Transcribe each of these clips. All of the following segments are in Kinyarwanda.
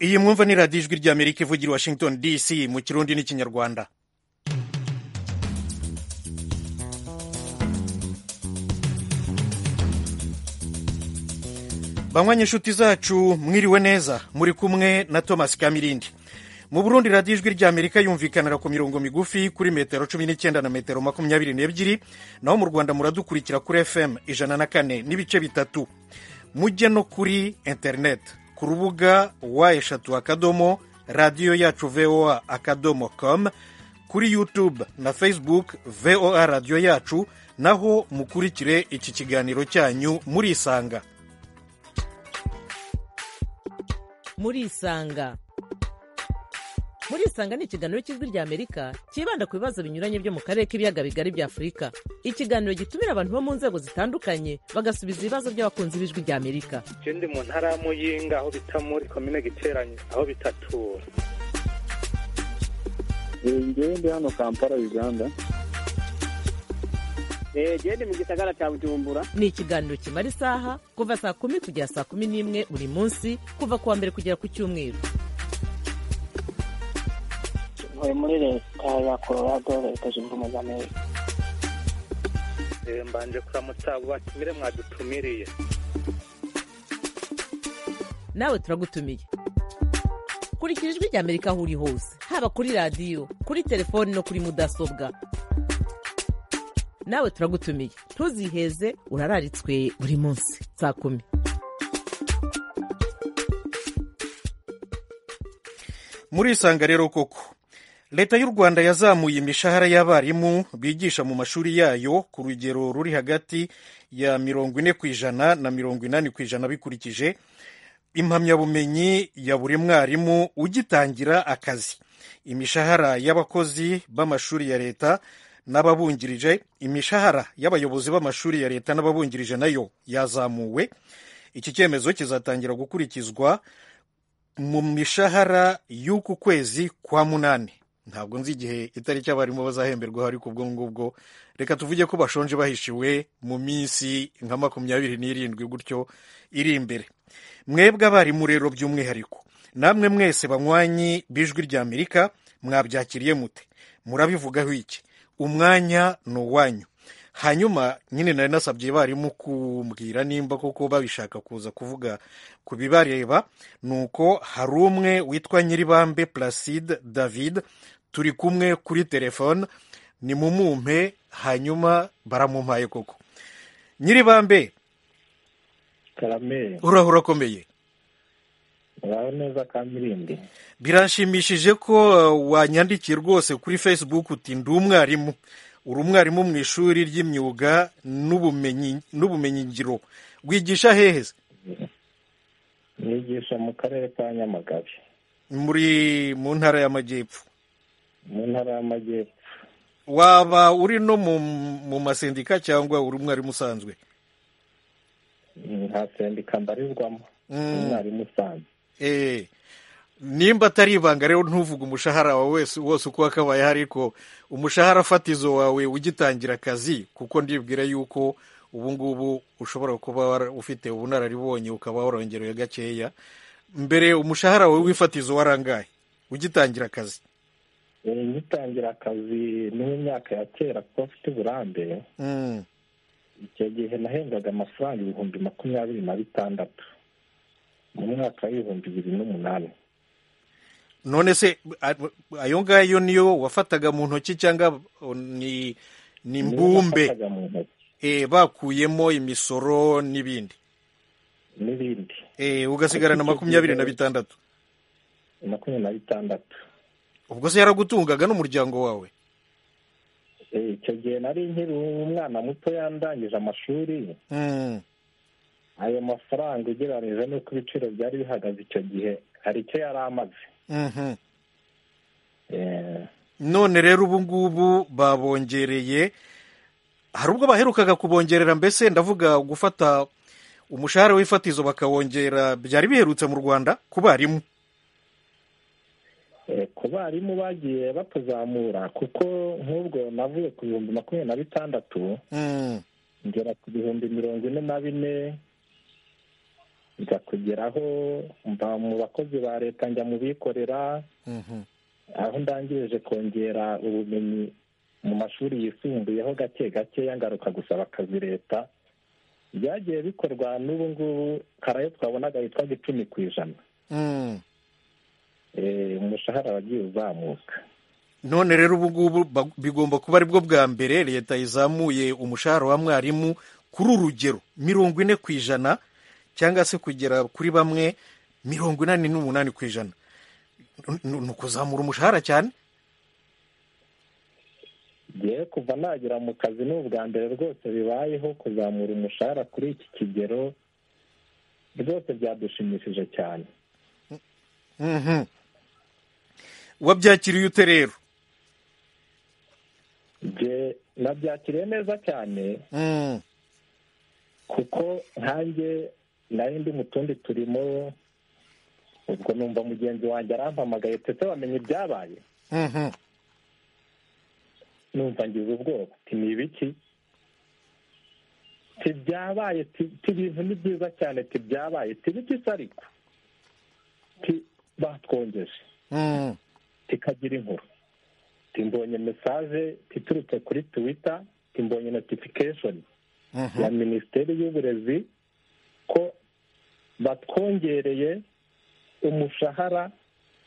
iyi mwumva ni radiyo ijwi ry'amerika ivugira i washington dc mu kirundi n'ikinyarwanda banywa inshuti zacu mwiriwe neza muri kumwe na thomas kamirindi mu burundi radiyo ijwi ry'amerika yumvikanira ku mirongo migufi kuri metero cumi n'icyenda na metero makumyabiri n'ebyiri naho mu rwanda muradukurikira kuri fm ijana na kane n'ibice bitatu mujye no kuri interineti ku rubuga wa eshatu akadomo radiyo yacu voa akadomo com kuri yutube na facebook voa radiyo yacu naho mukurikire iki kiganiro cyanyu murisanga murisanga murisanga ni ikiganiro cy'ijwi ry'amerika cyibanda ku bibazo binyuranye byo mu karere k'ibiyaga bigari bya afurika ikiganiro gitumira abantu bo mu nzego zitandukanye bagasubiza ibibazo by'abakunzi b'ijwi ry'amerika icyo ndi mu ntara ya muyinga aho bita muri komine giteranye aho bitatura ngewe ndi hano kampala uganda genda mu gisagara cya bujumbura ni ikiganiro kimara isaha kuva saa kumi kugera saa kumi n'imwe buri munsi kuva ku wa mbere kugera ku cyumweru ntuye muri leta ya colorado leta zunze ubumwe za amerika mbanje kuramutsa batumire mwadutumiriye nawe turagutumiye kurikira ijwi ry'amerika aho uri hose haba kuri radiyo kuri telefoni no kuri mudasobwa nawe turagutumiye ntuziheze urararitswe buri munsi saa kumi murisanga rero koko leta y'u rwanda yazamuye imishahara y'abarimu bigisha mu mashuri yayo ku rugero ruri hagati ya mirongo ine ku ijana na mirongo inani ku ijana bikurikije impamyabumenyi ya buri mwarimu ugitangira akazi imishahara y'abakozi b'amashuri ya leta n'ababungirije imishahara y'abayobozi b'amashuri ya leta n'ababungirije nayo yazamuwe iki cyemezo kizatangira gukurikizwa mu mishahara y'uku kwezi kwa munani ntabwo nzi igihe itariki abarimu bazahemberwaho ariko ubwo ngubwo reka tuvuge ko bashonje bahishiwe mu minsi nka makumyabiri n'irindwi gutyo iri imbere mwebwe abarimu rero by'umwihariko namwe mwese banywanyi b'ijwi ry'amerika mwabyakiriye mute murabivugaho iki umwanya ni uwanyu hanyuma nyine nari nasabye barimu kumbwira nimba koko babishaka kuza kuvuga ku bibareba ni uko hari umwe witwa nyiribambe placide david turi kumwe kuri telefone ni mu mumpe hanyuma baramumpaye koko nyiribambe karame urahura urakomeye uraho neza kamirindi birashimishije ko wanyandikiye rwose kuri facebook uti ndi umwarimu uri umwarimu mu ishuri ry'imyuga n'ubumenyingiro wigisha hehe nigisha mu karere ka nyamagabe muri mu ntara y'amajyepfo mu ntara y'amajyepfo waba uri no mu masendika cyangwa uri umwarimu usanzwe nta sendika mbarizwamo umwarimu usanzwe nimba atari ibanga rero ntuvuge umushahara wawe wese wose uko wakabaye ariko umushahara fatizo wawe ugitangira akazi kuko ndibwira yuko ubu ngubu ushobora kuba ufite ubunararibonye ukaba warongerewe gakeya mbere umushahara wawe w'ifatizo warangaye ugitangira akazi ugitangira akazi ni mu myaka ya kera kuko afite uburambe icyo gihe nahembwaga amafaranga ibihumbi makumyabiri na bitandatu mu mwaka w'ibihumbi bibiri n'umunani none se ayo ngayo niyo wafataga mu ntoki cyangwa ni ni mbumbe bakuyemo imisoro n'ibindi n'ibindi ugasigarana makumyabiri na bitandatu makumyabiri na bitandatu ubwo se yaragutungaga n'umuryango wawe icyo gihe nari nkiri umwana muto yandangije amashuri ayo mafaranga ugereranyije n'uko ibiciro byari bihagaze icyo gihe hari icyo yari amaze none rero ubu ngubu babongereye hari ubwo baherukaga kubongerera mbese ndavuga gufata umushahara w'ifatizo bakawongera byari biherutse mu rwanda ku barimu ku barimu bagiye batuzamura kuko nk'ubwo navuye ku bihumbi makumyabiri na bitandatu ngera ku bihumbi mirongo ine na bine nza kugeraho mva mu bakozi ba leta njya mu bikorera aho ndangirije kongera ubumenyi mu mashuri yisumbuyeho gake gakeya ngaruka gusaba akazi leta byagiye bikorwa n'ubu ngubu karayo twabonaga yitwaga icumi ku ijana Eh, umushahara wagiye uzamuka none rero ubu ngubu ba- bigomba kuba aribwo bwa mbere leta izamuye umushahara wa mwarimu kuri urugero mirongo ine ku ijana cyangwa se kugera kuri bamwe mirongo inani n'umunani ku ijana N- n- ni ukuzamura umushahara cyane ngewe kuva nagera mu kazi ni ubwa mbere rwose bibayeho kuzamura umushahara kuri iki kigero rwose byadushimishije cyane Mhm. wabyakiriye ute rero nge nabyakiriye neza cyane Mm. kuko nkanjye nari ndi mu tundi turimo ubwo numva mugenzi wanjye arampamagaye ndetse wamenye ibyabaye Mhm. numva ngize ubwoba ati ni ibiki tibyabaye ibintu ni byiza cyane tibyabaye tibigisa ariko ti batwongeje Mm. tikagira inkuru timbonye mesaje iturutse kuri tuwita timbonye notifikashoni Mhm. ya minisiteri y'uburezi ko batwongereye umushahara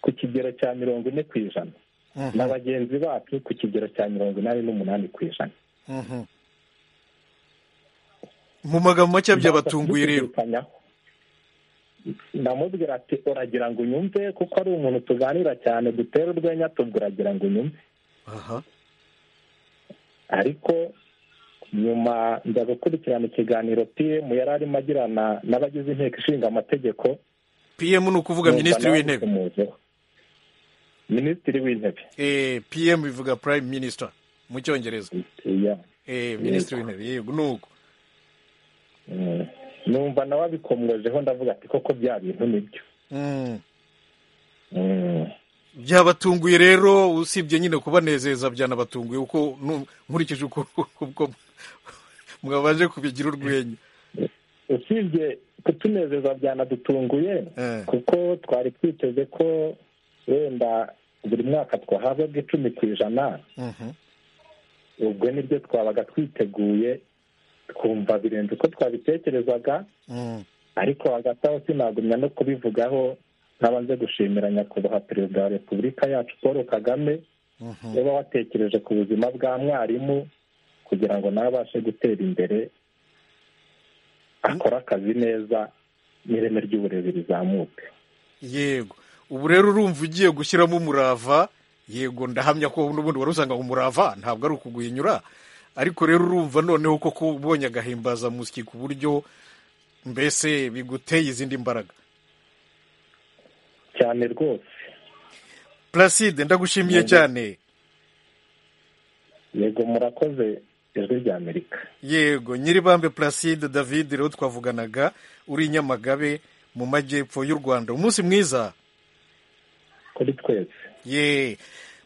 ku kigero cya mirongo ine ku ijana Mhm. na bagenzi bacu ku kigero cya mirongo inani n'umunani ku ijana Mhm. mu magambo make byabatunguye rero Bakabidukanyaho. ndamubwira ati uragira ngo unyumve kuko ari umuntu tuganira cyane dutera urwenya tubwo uragira ngo unyumve aha ariko nyuma nza gukurikirana ikiganiro pm yari arimo agirana n'abagize inteko ishinga amategeko pm ni ukuvuga numva minisitiri nawe w'intebe bikumuzeho. minisitiri w'intebe Eh, pm bivuga prime minister mu cyongereza iya Eh, minisitiri w'intebe yego ni uko Mm. numva nawe abikomwejeho ndavuga ati koko bya bintu nibyo Mm. Mm. byabatunguye rero usibye nyine kubanezeza byanabatunguye uko nu- nkurikije uko ubwo mwabaje kubigira urwenya usibye kutunezeza byanadutunguye Eh. kuko twari twiteze ko wenda buri mwaka twahabwa icumi ku ijana Mhm. ubwo nibyo twabaga twiteguye twumva birenze uko twabitekerezaga Mm. ariko hagati aho sinagumya no kubivugaho nkaba nze gushimira nyakubahwa perezida wa repubulika yacu paul kagame Mhm. uba watekereje ku buzima bwa mwarimu kugira ngo nawe abashe gutera imbere akore akazi neza n'ireme ry'uburezi rizamuke yego ubu rero urumva ugiye gushyiramo umurava yego ndahamya ko n'ubundi wari usanga umurava ntabwo ari ukuguhinyura ariko rero urumva noneho koko ubonye agahimbazamusyi ku buryo mbese biguteye izindi mbaraga cyane rwose placide ndagushimiye Yego. cyane yego murakoze ijwi ry'amerika yego nyiribambe placide david rero twavuganaga uri i nyamagabe mu majyepfo y'u rwanda umunsi mwiza kuri twese ye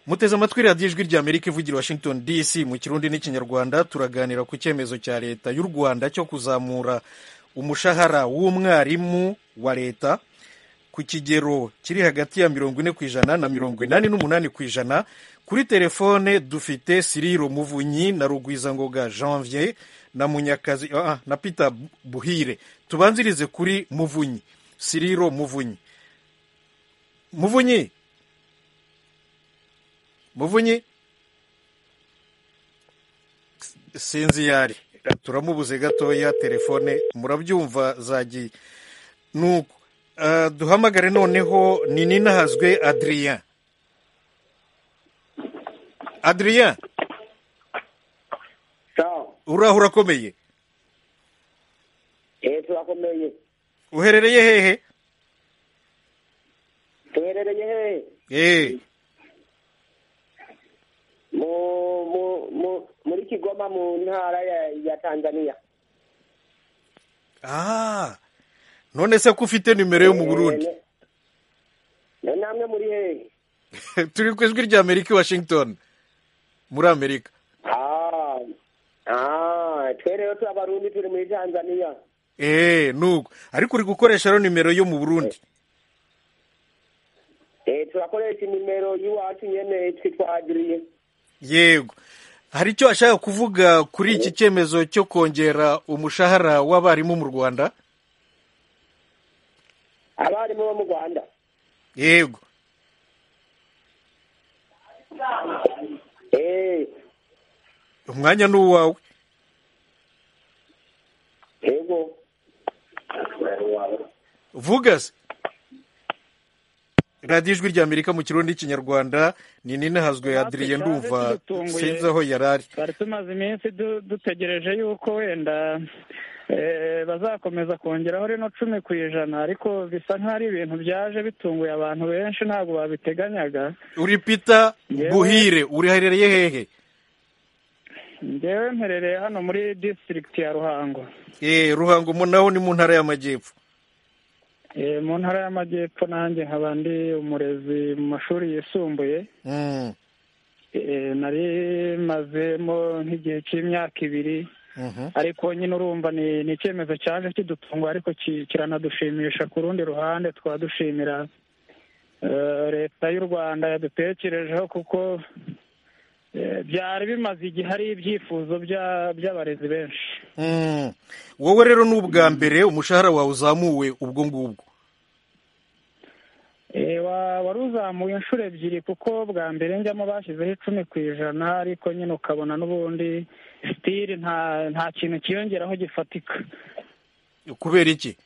muteze amatwi radiyo ijwi rya amerika ivugira i washington dc mu kirundi n'ikinyarwanda turaganira ku cyemezo cya leta y'u rwanda cyo kuzamura umushahara w'umwarimu wa leta ku kigero kiri hagati ya mirongo ine ku ijana na mirongo inani n'umunani ku ijana kuri telefone dufite siriro muvunyi na rugwizangoga janvier na munyakazi ah, ah, na peter buhire tubanzirize kuri muvunyi siriro muvunyi muvunyi muvunyi S- sinzi iyo ari turamubuze gatoya telefone murabyumva zagi nuko Ah, duhamagare noneho ni ninahazwe adrien adrien sawa uraho urakomeye eh turakomeye uherereye hehe tuherereye hehe Eh, mu mu mu muri kigoma mu ntara ya, ya tanzania ah none se ko ufite nimero yo mu burundi Eh, ne- ne- namwe muri hehe turi ku ijwi rya amerika i washington muri amerika ah ah twere yo turabarundi turi muri tanzania eee nubwo ariko uri gukoresha rero nimero yo mu burundi eh turakoresha nimero y'iwacu nyene twitwa adiriye yego hari icyo ashaka kuvuga kuri iki cyemezo cyo kongera umushahara w'abarimu mu rwanda abarimu bo mu rwanda yego eh umwanya ni uwawe yego vuga se radiyo ijwi rya amerika mu kirundi n'ikinyarwanda ni nina hazwe adiriye ndumva sinzi aho yari ari twari tumaze iminsi du- dutegereje yuko wenda eh, bazakomeza kongeraho rino cumi ku ijana ariko bisa nk'aho ari ibintu byaje bitunguye abantu benshi ntabwo babiteganyaga uri pita buhire uriherereye hehe ngewe mperereye hano muri disitirigiti ya ruhango eee ruhango mu naho ni mu ntara y'amajyepfo Eh, mu ntara y'amajyepfo nanjye nkaba ndi umurezi mu mashuri yisumbuye Mm, Eh, nari mazemo nk'igihe cy'imyaka ibiri mhm. ariko nyine urumva ni ni icyemezo cyaje kidutunguye ariko ki- kiranadushimisha ku rundi ruhande twadushimira eh, leta y'u rwanda yadutekerejeho kuko eh, byari bimaze igihe ari ibyifuzo bya- by'abarezi benshi Mm. wowe rero ni ubwa mbere umushahara wawe uzamuwe ubwo ngubwo Eh, wa- wari uzamuye inshuro ebyiri kuko bwa mbere njyamo bashyizeho icumi ku ijana ariko nyine ukabona n'ubundi sitiri nta nta kintu kiyongeraho gifatika kubera iki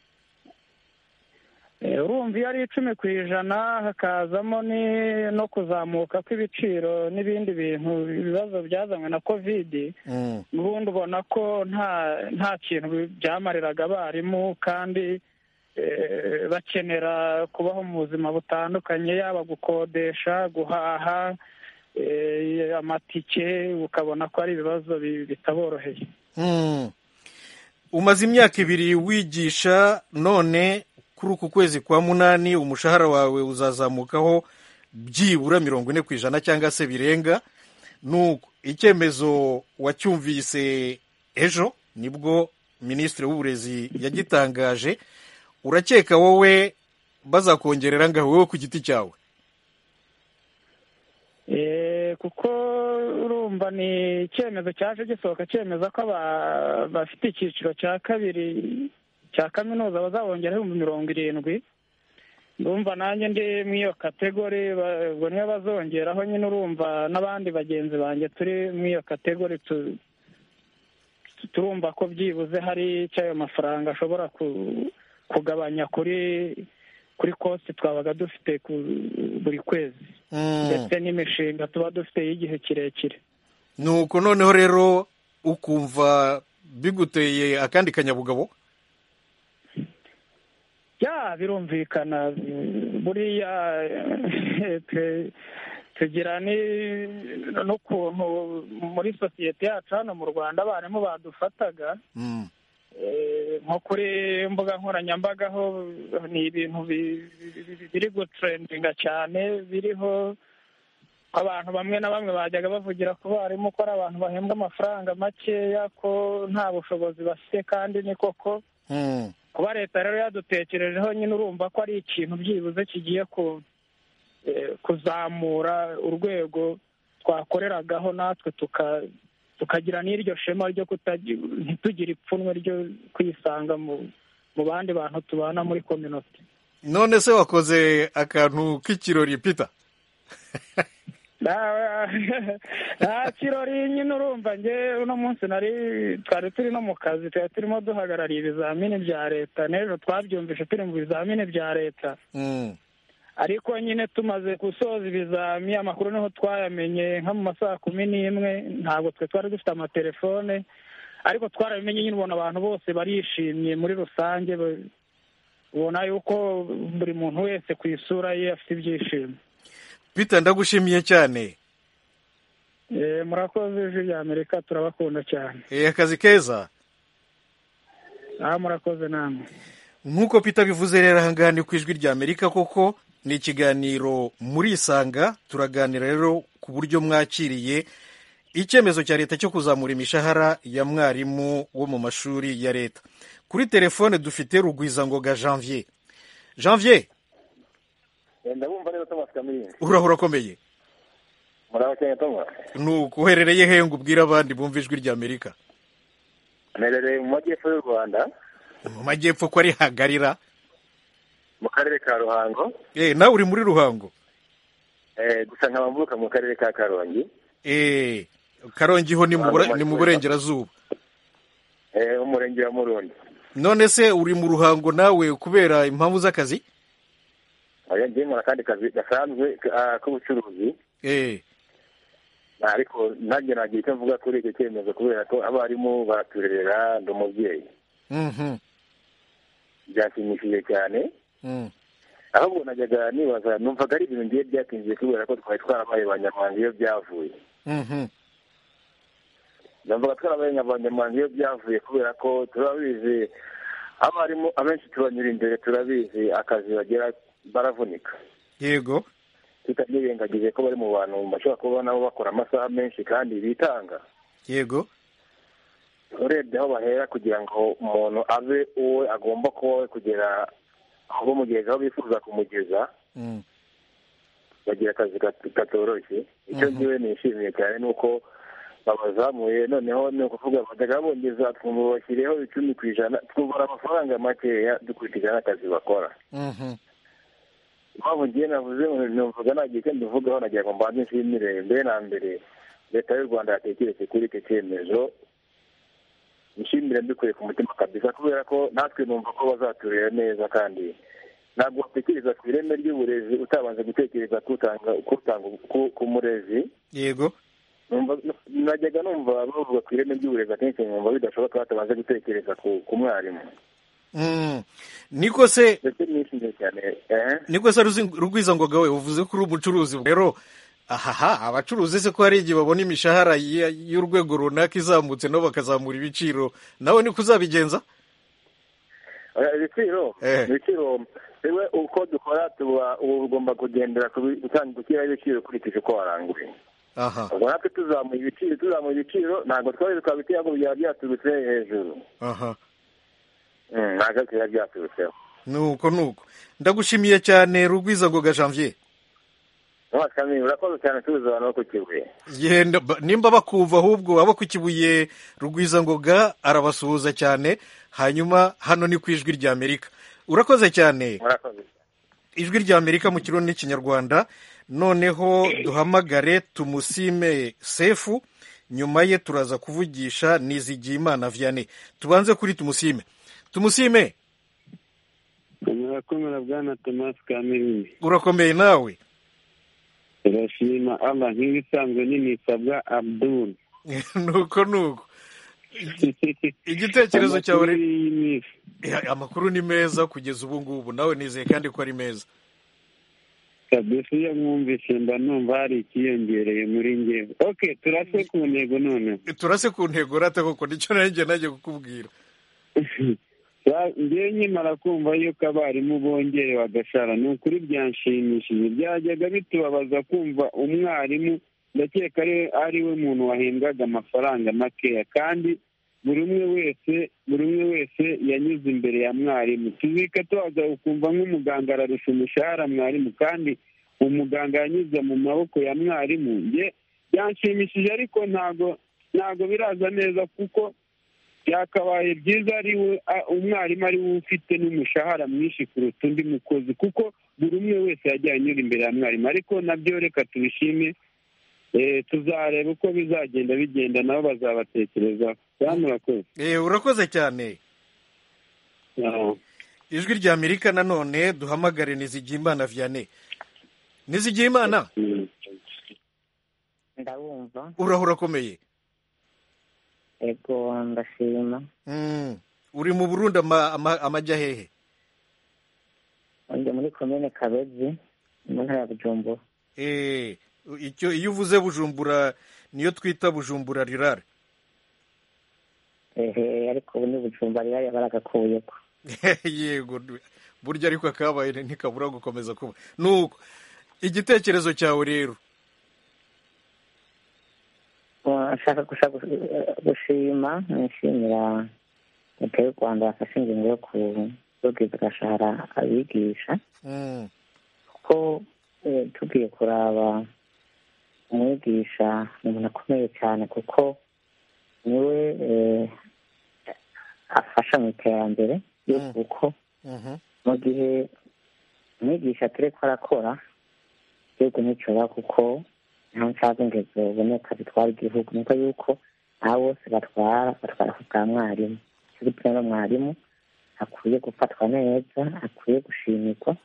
Eh, urumva iyo ari icumi ku ijana hakazamo ni- no kuzamuka kw'ibiciro n'ibindi bintu ibibazo byazanywe na kovidi Mm. ubundi ubona ko nta nta kintu bi- byamariraga abarimu kandi eh, bakenera kubaho mu buzima butandukanye yaba gukodesha guhaha eh, amatike ukabona ko ari ibibazo bi- bitaboroheye Mm. umaze imyaka ibiri wigisha none kuri uku kwezi kwa munani umushahara wawe uzazamukaho byibura mirongo ine ku ijana cyangwa se birenga nuko icyemezo wacyumvise ejo nibwo minisitiri w'uburezi yagitangaje urakeka wowe bazakongerera ngaho wowe ku giti cyawe Eh, kuko urumva ni icyemezo cyaje gisohoka cyemeza ko aba- bafite icyiciro cya kabiri cya kaminuza bazabongera ibihumbi mirongo irindwi urumva nanjye ndi muri iyo kategori ba- ubwo niyo bazongeraho nyine urumva n'abandi bagenzi banjye turi muri iyo kategori tu- tu- turumva ko byibuze hari icyo ayo mafaranga ashobora ku- kugabanya kuri kuri kosti twabaga dufite ku- buri kwezi Mm. ndetse n'imishinga tuba dufite y'igihe kirekire nuko noneho rero ukumva biguteye akandi kanyabugabo ya birumvikana buriya twe- tugira ni- n'ukuntu muri sosiyete yacu hano mu rwanda abarimu badufataga Mm. eh, nko kuri mbuga nkoranyambaga ho ni ibintu bi- bi- bi- biri gutrendinga cyane biriho abantu bamwe na bamwe bajyaga bavugira ku barimu ko ari abantu bahembwa amafaranga makeya ko nta bushobozi bafite kandi ni koko Mm. kuba leta rero yadutekerejeho nyine urumva ko ari ikintu byibuze kigiye ku- eh, kuzamura urwego twakoreragaho natwe tuka- tukagira n'iryo shema ryo kutagira ntitugire ipfunwe ryo kwisanga mu mu bandi bantu tubana muri kominote none se wakoze akantu k'ikirori pita Na- nta kirori nyine urumva nge uno munsi nari twari turi no mu kazi twari turimo duhagarariye ibizamini bya leta n'ejo twabyumvise turi mu bizamini bya leta Mm. ariko nyine tumaze gusoza ibizami amakuru niho twayamenye nka mu masaha kumi n'imwe ntabwo twe twari dufite amatelefone ariko twarabimenye nyine ubona abantu bose barishimye muri rusange ba- ubona yuko buri muntu wese ku isura ye afite ibyishimo pita ndagushimiye cyane Eh, murakoze ijwi rya amerika turabakunda cyane Eh, akazi keza aha murakoze namwe nk'uko pita bivuze rero ahangaha ni ku ijwi rya amerika koko ni ikiganiro muri isanga turaganira rero ku buryo mwakiriye icyemezo cya leta cyo kuzamura imishahara ya mwarimu wo mu mashuri ya leta kuri telefone dufite rugwizangoga janvier janvier ndabumva rero tomasi kamiri urahura akomeye muraba cyane tomasi ni uherereye he ngo ubwire abandi bumva ijwi ry'amerika nerereye mu majyepfo y'u rwanda mu majyepfo ko ari hagarira mu karere ka ruhango Eh, nawe uri muri ruhango Eh, gusa nkaba mvuka mu karere ka karongi Eh, karongi ho ni mu bura- ni mu burengerazuba Eh, umurenge wa murundi none se uri mu ruhango nawe kubera impamvu z'akazi oya ngiye nkora akandi kazi gasanzwe ah, k'ubucuruzi Eh, ariko nanjye nagira icyo mvuga kuri icyo cyemezo kubera ko abarimu baraturerera ndi umubyeyi mhm, byanshimishije cyane mm. ahubwo najyaga nibaza numvaga ari ibintu ngiye byatinjiye kubera ko twari twarabaye abanyamuhanga iyo byavuye Mhm. ndavuga twarabaye abanyamuhanga iyo byavuye kubera ko turabizi abarimu abenshi tubanyura imbere turabizi akazi bagira baravunika yego tutabyirengagije ko bari mu bantu bashobora kuba nabo bakora amasaha menshi kandi bitanga yego urebye aho bahera kugira ngo umuntu abe uwo agomba kuba we kugera aho bamugeza aho bifuza kumugeza Mm. bagira akazi gat- katoroshye icyo ngiwe nishimiye cyane ni uko babazamuye noneho ni ukuvuga batajya bongeza twumva bashyireho icumi ku ijana twumvara amafaranga makeya dukurikije n'akazi bakora Mhm. impamvu ngiye navuze numvaga nagiye icyo mbivugaho nagira ngo mbanze nshimire mbere na mbere leta y'u rwanda yatekeretse kuri icyo cyemezo nshimire mbikuye ku mutima kabisa kubera ko natwe numva ko bazaturera neza kandi ntabwo watekereza ku ireme ry'uburezi utabanje gutekereza kutanga kutanga ku- ku murezi yego Numva- najyaga numva bavuga ku ireme ry'uburezi akenshi nkumva bidashoboka batabanje gutekereza ku ku mwarimu Mm. niko se ndetse nishimiye cyane ehe niko se Ruzi- rugwizangoga we uvuze ko uri umucuruzi rero ahaha abacuruzi se ko hari igihe babona imishahara ya- y'urwego runaka izamutse nabo bakazamura ibiciro nawe niko uzabigenza Eh, ibiciro Eh. ibiciro yewe uko dukora tuba uba ugomba kugendera ku bi- gutanga gushyiraho ibiciro ukurikije uko waranguye aha ubwo natwe tuzamuye ibiciro tuzamuye ibiciro ntabwo twari twaba ibyago byaba byaturutse hejuru aha Mm, ntabwo byaba byaturutseho nuko nuko ndagushimiye cyane rugwizangoga janvier ntiwakamenya urakoze cyane tubuze abantu bo ku kibuye yenda ba- nimba bakumva ahubwo abo ku kibuye rugwizangoga arabasuhuza cyane hanyuma hano ni ku ijwi rya amerika urakoze cyane murakoze ijwi rya amerika mu kirundi n'ikinyarwanda noneho duhamagare tumusime sefu nyuma ye turaza kuvugisha nizigiyimana vianney tubanze kuri tumusime tumusime murakomera bwana tomasi kamerine urakomeye nawe turashima allah nk'ibisanzwe ninisabwa abdul nuko nuko igitekerezo cyawe Amakuru rero- y'imisi. Eh, amakuru ni meza kugeza ubu ngubu nawe nizeye kandi ko ari meza kabisa iyo mwumvise mba numva hari ikiyongereye muri ngewe ok turase ku ntego noneho turase ku ntego rata koko nicyo nanjye najya kukubwira Ba- ngewe nkimara kumva yuko abarimu bongeye bagashara ni ukuri byanshimishije byajyaga bitubabaza kumva umwarimu ndakeka ari ari we muntu wahembwaga amafaranga makeya kandi buri umwe wese buri umwe wese yanyuze imbere ya mwarimu tuzika tubaza ukumva nk'umuganga ararusha umushahara mwarimu kandi umuganga yanyuze mu maboko ya mwarimu nge byanshimishije ariko ntago ntago biraza neza kuko byakabaye byiza ari we a- umwarimu ari we ufite n'umushahara mwinshi kuruta undi mukozi kuko buri umwe wese yajya anyura imbere ya mwarimu ariko nabyo reka tubishime Eh, tuzareba uko bizagenda bigenda nabo bazabatekerezaho bwana murakoze Eh, urakoze cyane Ah. ijwi rya amerika nanone duhamagare nizigiyimana vianney nizigiyimana ndabumva uraho urakomeye ego ndashima Mm. uri mu burundi ama- ama- amajya hehe ndi muri komine kabezi mu ntara ya bujumbura Eh, icyo iyo uvuze bujumbura niyo twita bujumbura rirare ehe ariko ubu ni bujumbura rero baragakuye ko yego burya ariko akabaye ntikabura gukomeza kuba nuko igitekerezo cyawe rero nshaka gusa gushima nishimira leta y'u rwanda yafashe ingingo yo kubwiriza igashahara abigisha kuko tugiye kuraba umwigisha ni umuntu akomeye cyane kuko niwe afasha mu iterambere yo kuko mu gihe umwigisha atari ko arakora igihugu nticyora kuko nta nshaka ingezo uboneka zitwara igihugu nuko yuko aba bose batwara batwara ku bwa mwarimu icyo gituma rero mwarimu akwiye gufatwa neza akwiye gushimikwa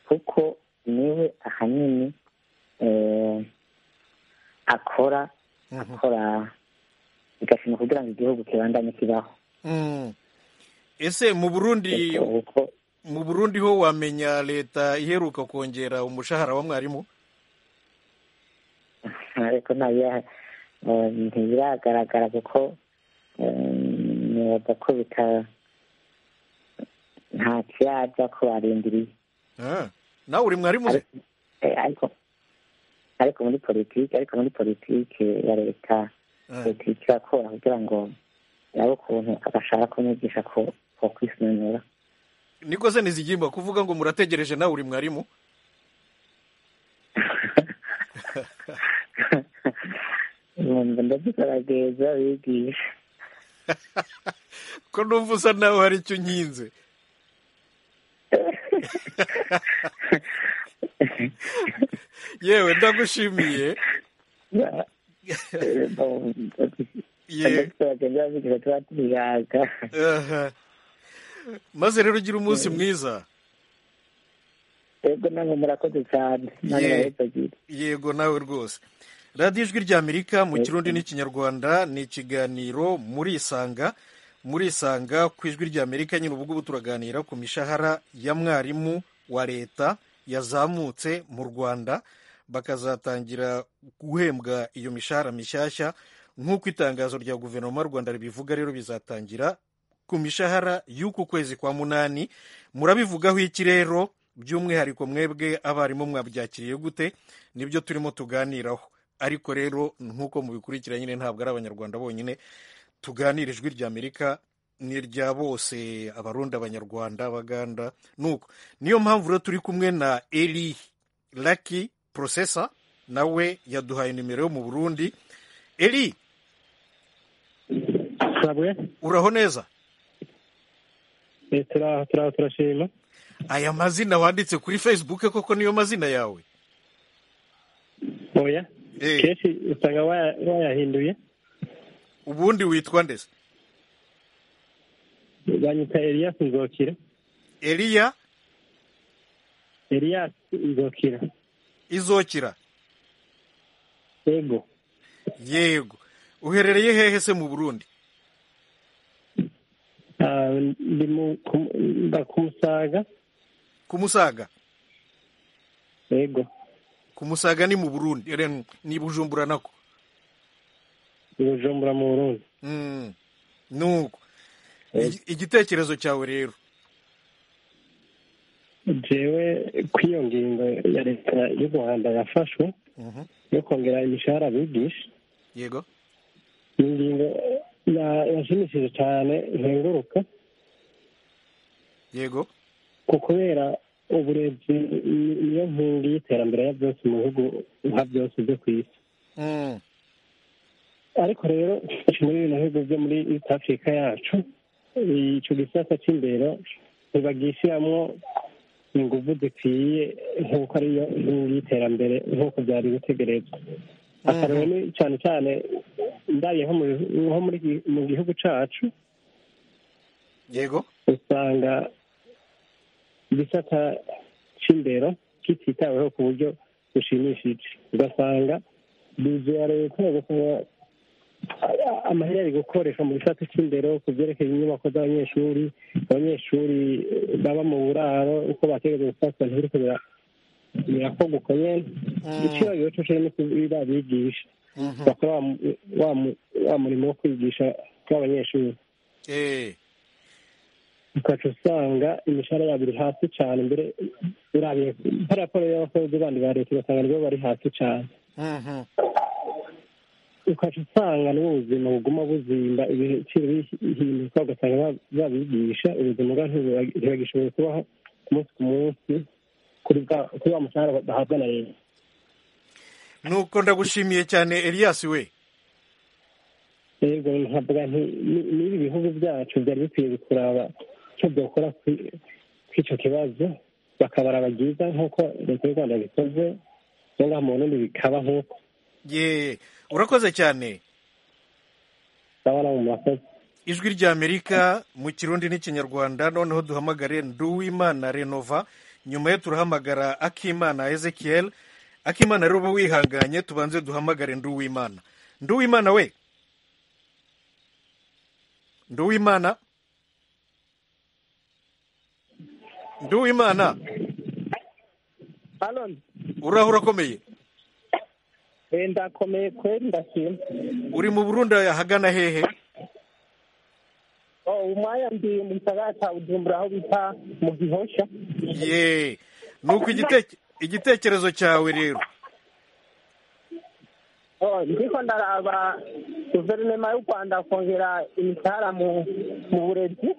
kuko niwe ahanini akora akora bigashima kugira ngo igihugu kibandanye kibaho ese mu burundi mu burundi ho wamenya leta iheruka kongera umushahara wa mwarimu ariko ntibiragaragara kuko nibaza ko bita nta kiyajya ko barindiriye nawe uri mwarimu se ariko ariko muri politiki ariko muri politiki ya leta politiki irakora kugira ngo nawe ukuntu agashaka kumwigisha ko kwisunura niko se ntizigimba kuvuga ngo murategereje nawe uri mwarimu ndadukarageza bigisha ko numva usa nawe hari icyo unkinze yewe ndagushimiye maze rero ugira umunsi mwiza yego nawe murakoze cyane yego nawe rwose radiyo ijwi ry'amerika mu kirundi n'ikinyarwanda ni ikiganiro murisanga murisanga ku ijwi ry'amerika nyine ubu turaganira ku mishahara ya mwarimu wa leta yazamutse mu rwanda bakazatangira guhembwa iyo mishahara mishyashya nk'uko itangazo rya guverinoma y'u rwanda ribivuga rero bizatangira ku mishahara y'uku kwezi kwa munani murabivugaho iki rero by'umwihariko mwebwe abarimu mwabyakiriye gute nibyo turimo tuganiraho ariko rero nk'uko mubikurikira nyine ntabwo ari abanyarwanda bonyine tuganira ijwi ry'amerika ni irya bose abarundi abanyarwanda abaganda nuko niyo mpamvu rero turi kumwe na eri laki porosesa nawe yaduhaye nimero yo mu burundi eri uraho neza turashima aya mazina wanditse kuri facebook koko niyo mazina yawe oya kenshi usanga wayahinduye ubundi witwa ndetse banyita eliyasi nzokira eliya eliyasi nzokira izokira yego yego uherereye hehe se mu burundi kumusaga kumusaga yego kumusaga ni mu burundi ni bujumbura nako bujumbura mu burundi nuko igitekerezo cyawe rero jewe kw'iyo ngingo ya leta y'u rwanda yafashwe yo kongera imishahara bigisha yego ni ingingo yashimishije cyane ntenguruka yego ku kubera uburezi niyo nkingi y'iterambere ya byose mu bihugu nka byose byo ku isi ariko rero muri bino bihugu byo muri east africa yacu icyo gisata cy'imbere ntibagishyiramo ingufu zikwiye nk'uko ariyo nkingi y'iterambere nk'uko byari gutegerezwa akareba ni cyane cyane ndaye nko mu gihugu cyacu yego usanga igisata cy'indero kititaweho ku buryo bushimishije ugasanga bizu ya leta ugasanga amahera ari gukoreshwa mu gisata cy'indero ku byerekeye inyubako z'abanyeshuri abanyeshuri baba mu buraro uko bategereje gufatwa ntibiriko birakorwa ukomeye ikibazo cyo kirimo babigisha bakora wa murimo wo kwigisha kw'abanyeshuri ukaca usanga imishahara yabo iri hasi cyane mbere urabiye nka raporo y'abakozi bandi ba leta ugasanga nabo bari hasi cyane ukajya usanga n'ubuzima buguma buzimba ibiciro bihinduka ugasanga babigisha ubuzima bwa ntibagishoboye kubaho umunsi ku munsi kuri wa mushahara bahabwa na leta nuko ndagushimiye cyane elias we yego nkavuga nti n'ibi bihugu byacu byari bikwiye kuraba icyo byakora kuri icyo kibazo bakabara bagiza nk'uko leta y'u rwanda bikoze cyangwa mu burundi bikaba nk'uko ye urakoze cyane ijwi rya amerika mu kirundi n'ikinyarwanda noneho duhamagare nduwimana renova nyuma ye turahamagara akimana ezekiel akimana rero uba wihanganye tubanze duhamagare nduwimana nduwimana we nduwimana nduwimana uraho urakomeye ndakomeye kweri ndashima uri mu burundi ahagana hehe umwanya ndi mu gisagara cya bujumbura aho bita mu gihosha ye nuko igitekerezo cyawe rero ndiko ndaraba guverinoma y'u rwanda kongera imishahara mu burezi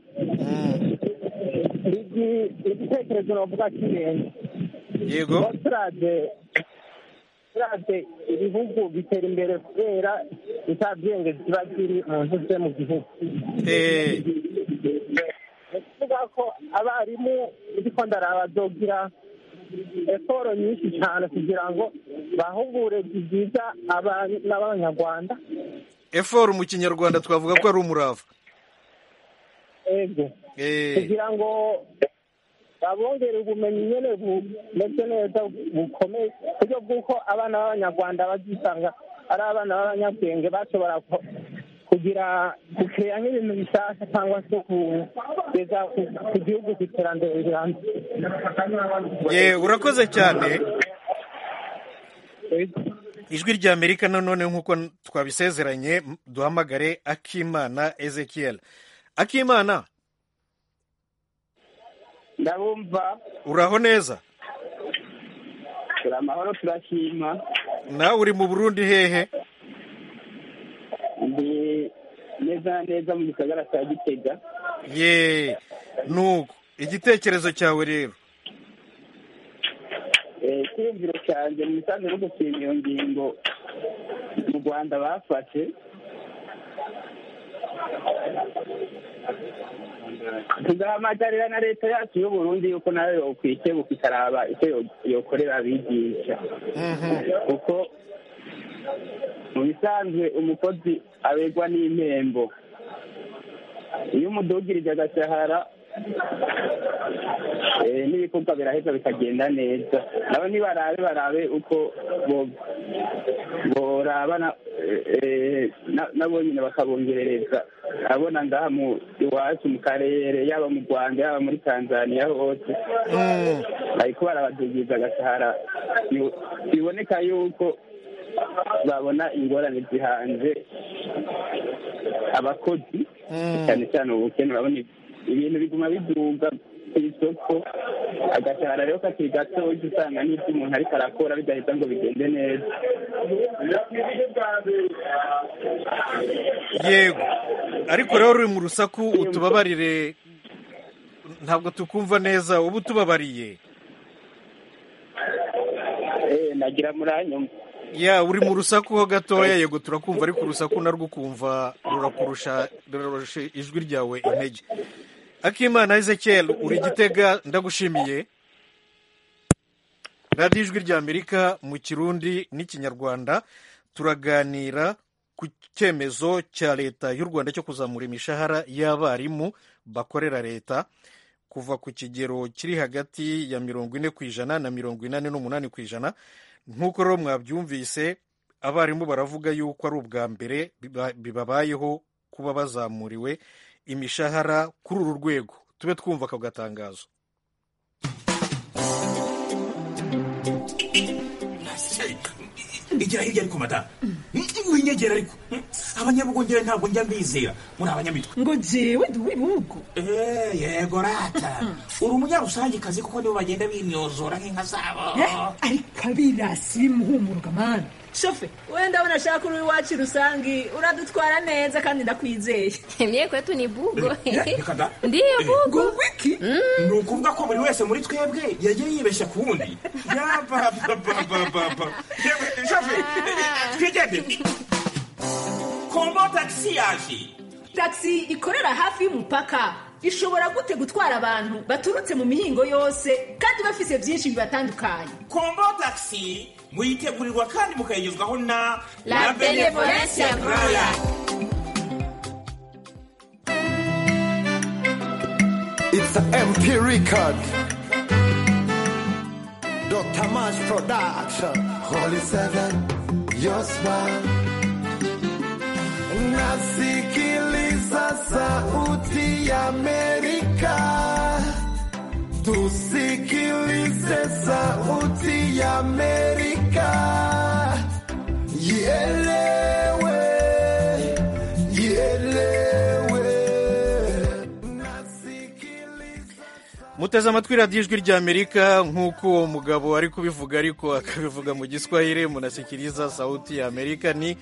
ni igitekerezo navuga cy'ingenzi yego turabye ibihugu bitera imbere kubera nta bwenge kiba kiri mu ntuze mu gihugu ni ukuvuga ko abarimu ndiko ndarabadogira eforo nyinshi cyane kugira ngo bahe uburezi bwiza abana b'abanyarwanda eforo mu kinyarwanda twavuga ko ari umurava ego kugira ngo babongere ubumenyi nyine bumeze neza bukomeye ku buryo bw'uko abana b'abanyarwanda bazisanga ari abana b'abanyabwenge bashobora kugira gukeya nk'ibintu bishyashya cyangwa se kugeza ku gihugu ku iterambere rirambye urakoze cyane ijwi rya amerika nanone nk'uko twabisezeranye duhamagare akimana ezekiel akimana ndabumva uraho neza turi amahoro turashima nawe uri mu burundi hehe ndi neza neza mu gisagara cya gitega ye nuko igitekerezo cyawe rero icyiyumviro cyanjye mu isanzwe no gushima iyo ngingo mu rwanda bafashe tugahamagarira na leta yacu y'uburundi yuko nayo yokwikebuka ikaraba icyo yokorera abigisha kuko mu bisanzwe umukozi abegwa n'impembo iyo umudugirije agashahara n'ibikorwa biraheza bikagenda neza nabo ntibarabe barabe uko borabana nabo nyine bakabongerereza abona ngaha mu iwacu mu karere yaba mu rwanda yaba muri tanzania hose ariko barabadugiza agashahara biboneka yuko babona ingorane zihanze abakozi cyane cyane ubukene urabona ibintu biguma biduga ku isoko agashahara rero kakiri gato ujya usanga n'ibyo umuntu ariko arakora bidahita ngo bigende neza yego ariko rero uri mu rusaku utubabarire ntabwo tukumva neza uba utubabariye nagira muranyuma ya uri mu rusaku ho gatoya yego turakumva ariko urusaku narwo ukumva rurakurusha rurarusha ijwi ryawe intege akimana ezekiel uri gitega ndagushimiye radiyo ijwi rya amerika mu kirundi n'ikinyarwanda turaganira ku cyemezo cya leta y'u rwanda cyo kuzamura imishahara y'abarimu bakorera leta kuva ku kigero kiri hagati ya mirongo ine ku ijana na mirongo inani n'umunani ku ijana nk'uko rero mwabyumvise abarimu baravuga yuko ari ubwa mbere bibabayeho kuba bazamuriwe imishahara kuri uru rwego tube twumva ako gatangazo igera hirya ariko mata winyegera ariko abanyabugongera ntabwo njya mbizera muri abanyamitwe ngo jewe ndi uw'ibihugu yego rata uri umunyarusange kazi kuko nibo bagenda binyozora nk'inka zabo ariko abirasi bimuhumuruka mana shofe wenda unashaka uri iwacu rusange uradutwara neza kandi ndakwizeye Mie kwetu ni bugo. reka da Ndiyo bugo. wiki ni ukuvuga ko buri wese muri twebwe yagiye yibeshya ku wundi yapapapapapa twigende kombo tagisi yaje taxi ikorera hafi y'umupaka ishobora gute gutwara abantu baturutse mu mihingo yose kandi bafise byinshi bibatandukanye kombo tagisi muyitegurirwa kandi mukayigezwaho na La Benevolencia Royal. It's an MP record. Dr. Mash Production. Holy Seven, your smile. Nasikiliza sauti ya Amerika. Tusikilize sauti ya Amerika. Ielewe, ielewe. muteze amatwi radiyo ijwi ry'amerika nk'uko uwo mugabo ari kubivuga ariko akabivuga mu giswahili munasikiriza sauti ya amerika ni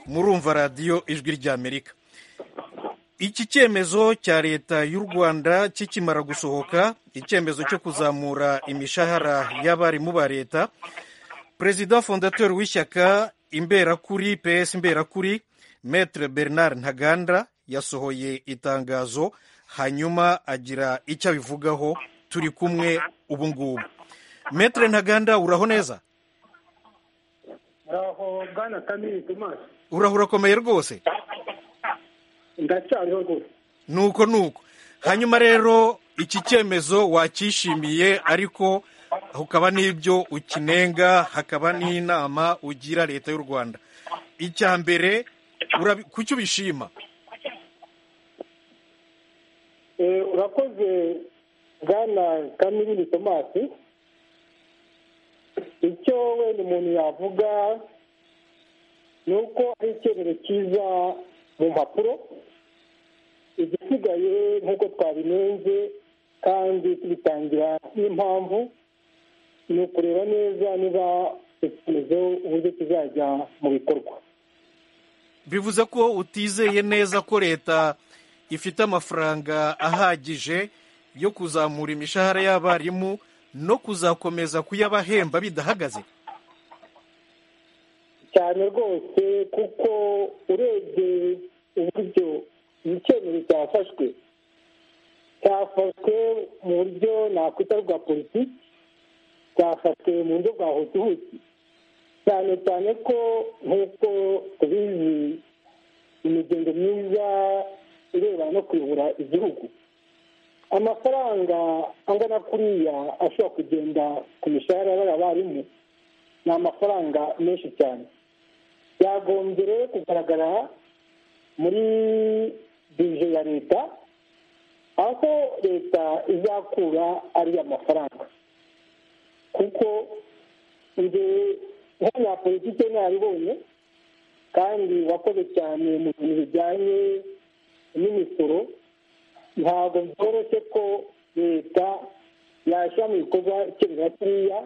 murumva radiyo ijwi ry'amerika iki cyemezo cya leta y'u rwanda kikimara gusohoka icyemezo cyo kuzamura imishahara y'abarimu ba leta perezida fondateur w'ishyaka imberakuri ps imberakuri metre bernard ntaganda yasohoye itangazo hanyuma agira icyo abivugaho turi kumwe ubu ngubu metre ntaganda uraho neza aho bwana kamiri tomasi uraho urakomeye rwose ndacyariho rwose nuko nuko hanyuma rero iki cyemezo wacyishimiye ariko hakaba n'ibyo ukinenga hakaba n'inama ugira leta y'u rwanda icya mbere urabi- kuki ubishima Eh, urakoze bwana kamirini tomasi icyo wenda umuntu yavuga ni uko ari icyemezo cyiza mu mpapuro igisigaye nk'uko twabinenze kandi tubitangira n'impamvu ni ukureba neza niba icyemezo uburyo kizajya mu bikorwa bivuze ko utizeye neza ko leta ifite amafaranga ahagije yo kuzamura imishahara y'abarimu no kuzakomeza kuyabahemba bidahagaze cyane rwose kuko urebye uburyo icyemezo cyafashwe cyafashwe mu buryo nakwita rwa politiki cyafashwe mu buryo bwa hutuhuti cyane cyane ko nk'uko tubizi imigenzo myiza irebana no kuyobora igihugu amafaranga angana kuriya ashobora kugenda ku mishahara y'abariya barimu ni amafaranga menshi cyane byagombye rero kugaragara muri bije ya leta aho leta izakura ariya mafaranga kuko njye nk'umunyapolitike nabibonye kandi wakoze cyane mu bintu bijyanye n'imisoro ntabwo byoroshye ko leta yashyira mu bikorwa icyemezo kuriya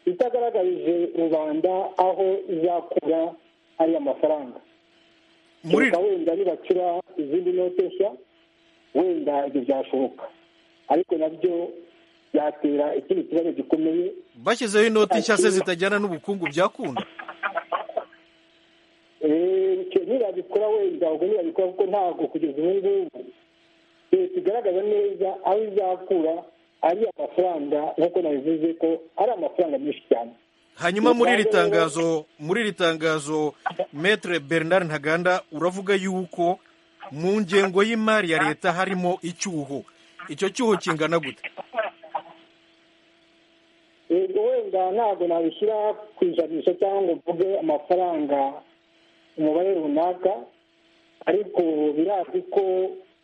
itagaragarije rubanda aho izakura ariya mafaranga kereka wenda nibacura izindi note nshya wenda ibyo byashoboka ariko nabyo byatera ikindi kibazo gikomeye bashyizeho inoti nshya se zitajyana n'ubukungu byakunda Eh, icyo nibabikora wenda ubwo nibabikora kuko ntabwo kugeza ubu ngubu leta igaragaza neza aho izakura ariya mafaranga nk'uko nabivuze ko ari amafaranga menshi cyane hanyuma muri iri tangazo muri iri tangazo metre bernard ntaganda uravuga yuko mu ngengo y'imari ya leta harimo icyuho icyo cyuho kingana gute yego wenda ntabwo nabishyira ku ijanisha cyangwa ngo mvuge amafaranga umubare runaka ariko birazwi ko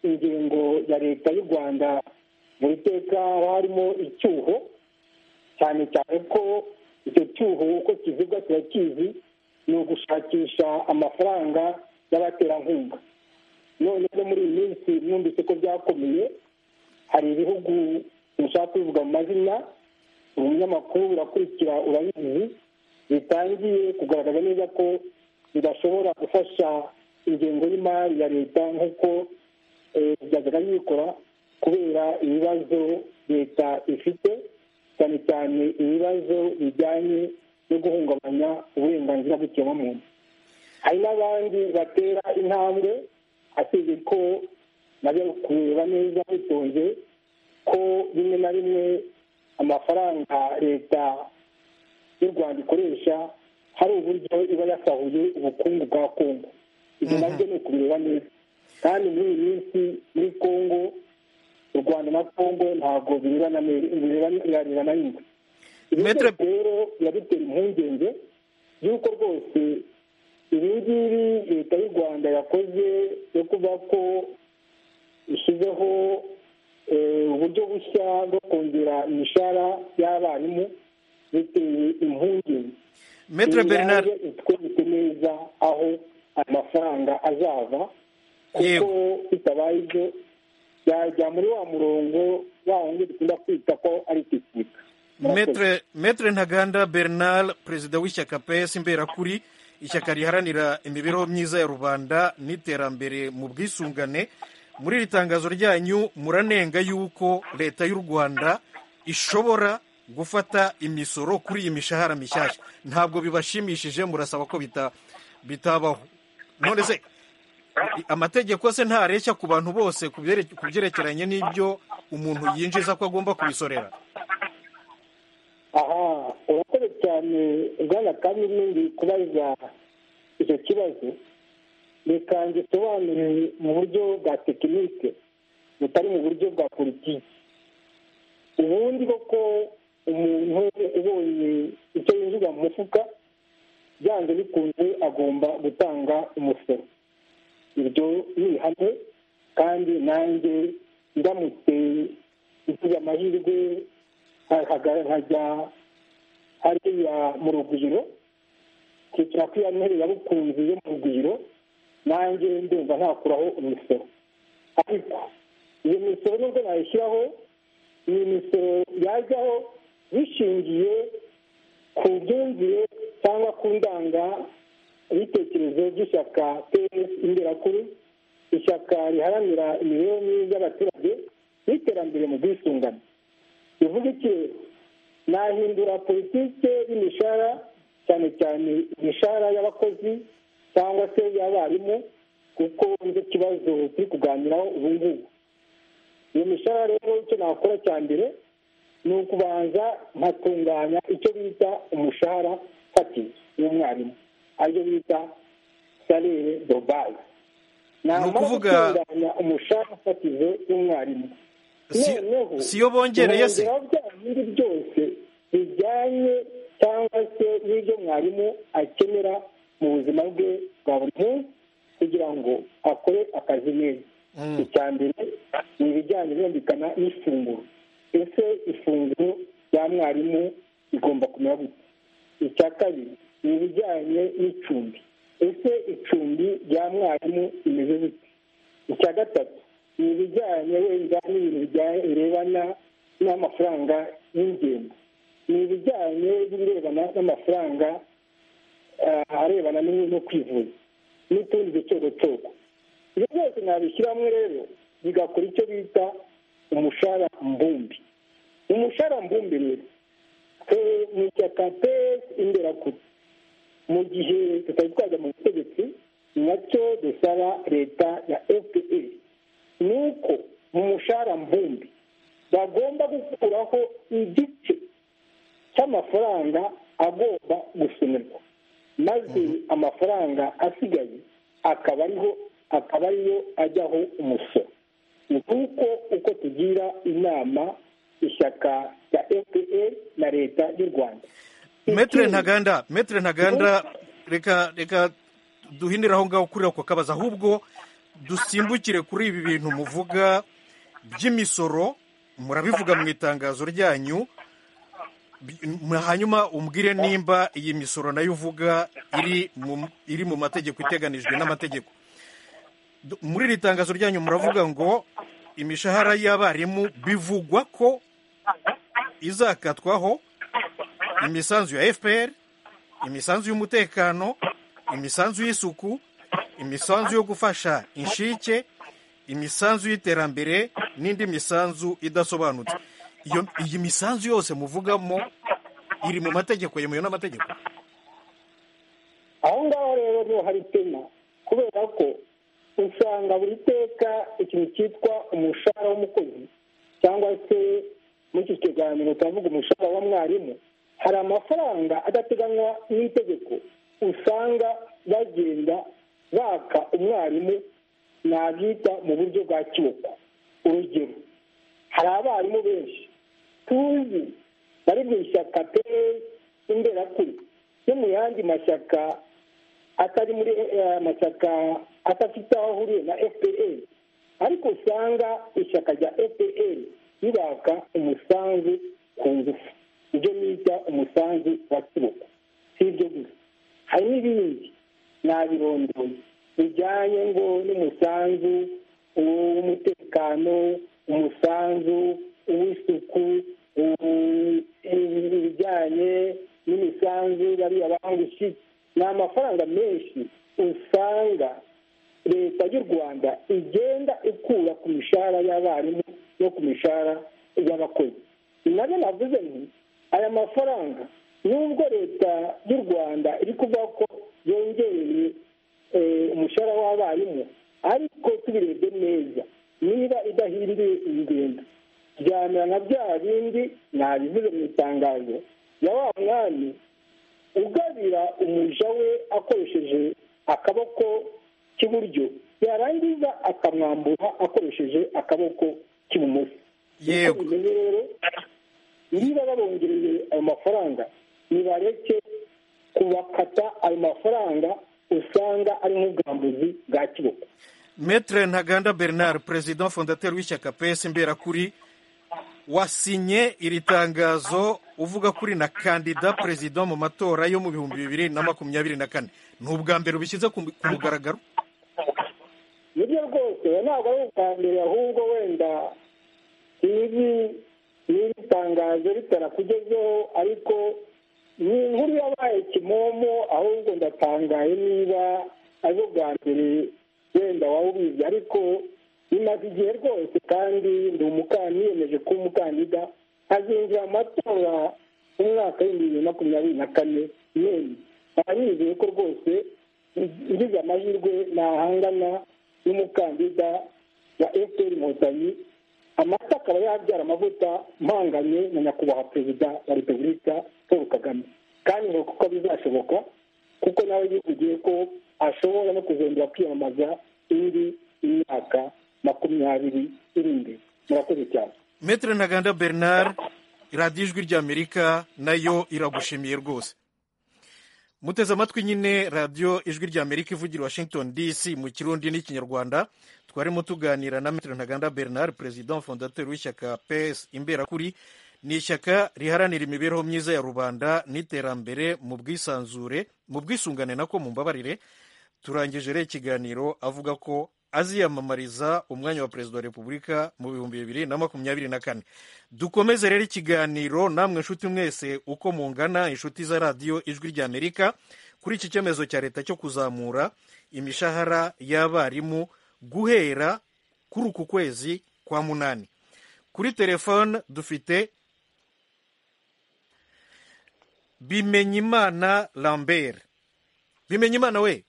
ingengo ya leta y'u rwanda mu iteka haba harimo icyuho cyane cyane ko icyo cyuho uko kizibwa turakizi ni ugushakisha amafaranga y'abaterankunga none no muri iyi minsi numvise ko byakomeye hari ibihugu sinshaka kubivuga mu mazina umunyamakuru urakurikira urabizi bitangiye kugaragaza neza ko bidashobora gufasha ingengo y'imari ya leta nk'uko byajyaga bikora kubera ibibazo leta ifite cyane cyane ibibazo bijyanye no guhungabanya uburenganzira bw'ikiremwamuntu hari n'abandi batera intambwe asize ko nabyo kureba neza bitonze ko rimwe na rimwe amafaranga leta y'u rwanda ikoresha hari uburyo iba yasahuye ubukungu bwa kongo ibyo nabyo ni ukubireba neza kandi muri iyi minsi muri kongo u rwanda na kongo ntabwo birebana na rimwe ibyo rero biba bitera impungenge y'uko rwose ibi ngibi leta y'u rwanda yakoze yo kuba ko ishyizeho uburyo bushya bwo kongera imishahara y'abarimu biteye impungenge Maître Bernard itwereke neza aho ayo mafaranga azava kuko bitabaye ibyo yajya muri wa murongo wa wundi dukunda kwita ko ari igisirika Maître Maître ntaganda bernard perezida w'ishyaka pes imberakuri ishyaka riharanira imibereho myiza ya rubanda n'iterambere mu bwisungane muri iri tangazo ryanyu muranenga y'uko leta y'u rwanda ishobora gufata imisoro kuri iyi mishahara mishyashya ntabwo bibashimishije murasaba ko bita bitabaho none se amategeko se ntareshya ku bantu bose ku byere- ku byerekeranye n'ibyo umuntu yinjiza ko agomba kubisorera aha urakoze cyane bwana kandi n'indi kubaza icyo kibazo reka ngisobanure mu buryo bwa tekinike butari mu buryo bwa politiki ubundi koko umuntu ubonye icyo yinjiza mu mufuka byanze bikunze agomba gutanga umusoro iryo ni ihame kandi nanjye ndamutse ngize amahirwe nkajya hariya mu rugwiro kwicara kuri ya ntebe yabukunzi yo mu rugwiro nanjye ndumva ntakuraho imisoro ariko iyo misoro nubwo nayishyiraho iyi misoro yajyaho bishingiye ku myumvire cyangwa ku ndangabitekerezo by'ishyaka peyesi imberakuru ishyaka riharanira imibereho myiza y'abaturage n'iterambere mu bwisungane bivuga iki nahindura politike y'imishahara cyane cyane imishahara y'abakozi cyangwa se y'abarimu kuko nicyo kibazo turi kuganiraho ubu ngubu iyo mishahara rero icyo nakora cya mbere ni ukubanza nkatunganya icyo bita umushahara fatizo w'umwarimu aribyo bita salire dobaye namara ukuvuga- gutunganya umushahara fatizo w'umwarimu Si- si yo bongereye se? bongeraho bya bindi byose bijyanye cyangwa se n'ibyo mwarimu akenera mu buzima bwe bwa buri munsi kugira ngo akore akazi neza icya mbere ni ibijyanye birumvikana n'ifunguro ese ifunguro rya mwarimu rigomba kumera gute icya kabiri ni ibijyanye n'icumbi ese icumbi rya mwarimu rimeze gute icya gatatu ni ibijyanye wenda n'ibintu bijyanye- birebana n'amafaranga y'ingendo ni ibijyanye n'ibirebana n'amafaranga eh, arebana n'ibintu no kwivuza n'utundi ducogocoko ibyo byose nabishyiramo rero bigakora icyo bita umushahara mbumbi umushahara mbumbi rero twe ni ishyaka pesi imberakuru mu gihe tutari twajya mu butegetsi nacyo dusaba leta ya fpr ni uko mu mushahara mbumbi bagomba gukuraho igice cy'amafaranga agomba gusonerwa maze amafaranga asigaye akaba ariho akaba ariyo ajyaho umusoro ni kuko uko tugira inama ishyaka rya fpr na leta y'u rwanda Maître ntaganda Maître ntaganda reka reka duhindure aho ngaho kuri ako kabazo ahubwo dusimbukire kuri ibi bintu muvuga by'imisoro murabivuga mu itangazo ryanyu bi- hanyuma umbwire nimba iyi misoro nayo uvuga iri mu iri mu mategeko iteganijwe n'amategeko Du- muri iri tangazo ryanyu muravuga ngo imishahara y'abarimu bivugwa ko izakatwaho imisanzu ya fpr imisanzu y'umutekano imisanzu y'isuku imisanzu yo gufasha inshike imisanzu y'iterambere n'indi misanzu idasobanutse iyo iyi misanzu yose muvugamo iri mu mategeko yemewe n'amategeko aho ngaho rero niho hari pena kubera ko usanga buri teka ikintu cyitwa umushahara w'umukozi cyangwa se muri iki kiganiro turavuga umushahara wa mwarimu hari amafaranga adateganywa n'itegeko usanga bagenda baka umwarimu nabyita mu buryo bwa kiboko urugero hari abarimu benshi tuzi bari mu ishyaka pe imberakuri no mu yandi mashyaka atari muri amashyaka adafite aho ahuriye na fpr ariko usanga ishyaka rya fpr ribaka umusanzu ku ngufu ibyo bita umusanzu wa kiboko si ibyo gusa hari n'ibindi nabirondoye bijyanye ngo n'umusanzu w'umutekano umusanzu uw'isuku ibijyanye n'imisanzu bariya bangushyi ni amafaranga menshi usanga leta y'u rwanda igenda ikura ku mishahara y'abarimu no ku mishahara y'abakozi nabyo navuze nti aya mafaranga nubwo leta y'u rwanda iri kuvuga ko yongereye umushahara w'abarimu ariko tubirebye neza niba idahinduye ingendo byamera nka bya bindi nabivuze mu itangazo ya wa mwami ugabira umuja we akoresheje akaboko k'iburyo yarangiza akamwambura akoresheje akaboko k'ibumoso yego rero niba babongereye ayo mafaranga nibareke kubakata ayo mafaranga usanga ari nk'ubwambuzi bwa kiboko Maître ntaganda bernard perezida fondateur w'ishyaka pes mberakuri wasinye iri tangazo uvuga kuri na kandida perezida mu matora yo mu bihumbi bibiri na makumyabiri na kane ni ubwa mbere ubishyize ku mugaragaro nibyo rwose ntabwo ari ubwa mbere ahubwo wenda ibi n'iri tangazo ritarakugezeho ariko ni inkuru yabaye kimomo ahubwo ndatangaye niba ari ubwa mbere wenda waba ubizi ariko bimaze igihe rwose kandi ndi umukandida niyemeje kuba umukandida hazinjira amatora umwaka w'ibihumbi bibiri na makumyabiri na kane nyine nkaba nizeye ko rwose ngize amahirwe nahangana n'umukandida wa efuperi inkotanyi amata akaba yabyara amavuta mpanganye na nyakubahwa perezida wa repubulika paul kagame kandi ngo kuko bizashoboka kuko nawe yivugiye ko ashobora no kuzongera kwiyamamaza indi imyaka makumyabiri iri imbere murakoze cyane Maître ntaganda bernard radiyo ijwi ry'amerika nayo iragushimiye rwose muteze amatwi nyine radiyo ijwi ry'amerika ivugira washington dc mu kirundi n'ikinyarwanda twarimo tuganira na Maître ntaganda bernard perezida fondateur w'ishyaka ps imberakuri ni ishyaka riharanira imibereho myiza ya rubanda n'iterambere mu bwisanzure mu bwisungane nako mu mbabarire turangije rero ikiganiro avuga ko aziyamamariza umwanya wa perezida wa repubulika mu bihumbi bibiri na makumyabiri na kane dukomeze rero ikiganiro namwe nshuti mwese uko mungana inshuti za radiyo ijwi ry'amerika kuri iki cyemezo cya leta cyo kuzamura imishahara y'abarimu guhera kuri uku kwezi kwa munani kuri telefone dufite bimenyimana lambert bimenyimana we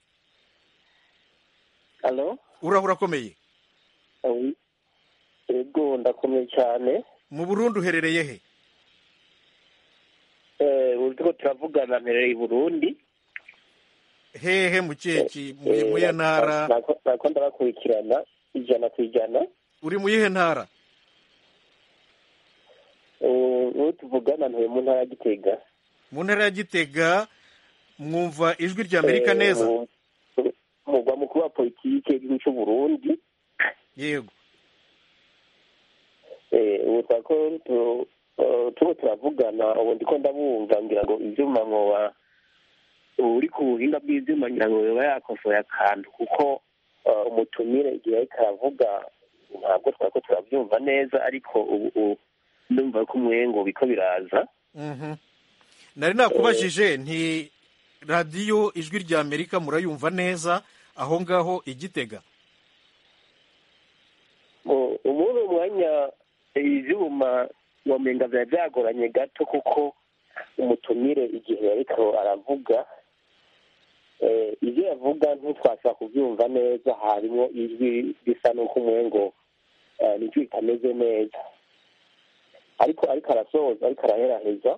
hano urahura urakomeye yego ndakomeye cyane mu burundi uherereye he uzi ko turavugana mperereye i burundi hehe mu kihe mu yihe ntara ntabwo ndabakurikirana ijana ku ijana uri mu yihe ntara ubu tuvugana ntuye mu ntara ya gitega mu ntara ya gitega mwumva ijwi rya amerika neza umugwa mukuru wa politiki y'igihugu cy'u burundi yego ubu twako turiho turavugana ubu ndiko ndabumva ngira ngo ivyuma nkoba uri ku buhinga bw'ivyuma ngira ngo yoba yakosoye akantu kuko umutumire igihe ariko aravuga ntabwo twako turabyumva neza ariko ubu ndumva ko umwengo biko biraza nari nakubajije nti radiyo ijwi rya amerika murayumva neza aho ngaho igitega ubundi umwanya ibyuma wamenga biba byagoranye gato kuko umutumire igihe ariko aravuga ibyo yavuga ntitwashobora kubyumva neza harimo ijwi risa n'uko umwengo nijwi ritameze neza ariko ariko arasoza ariko araheraheza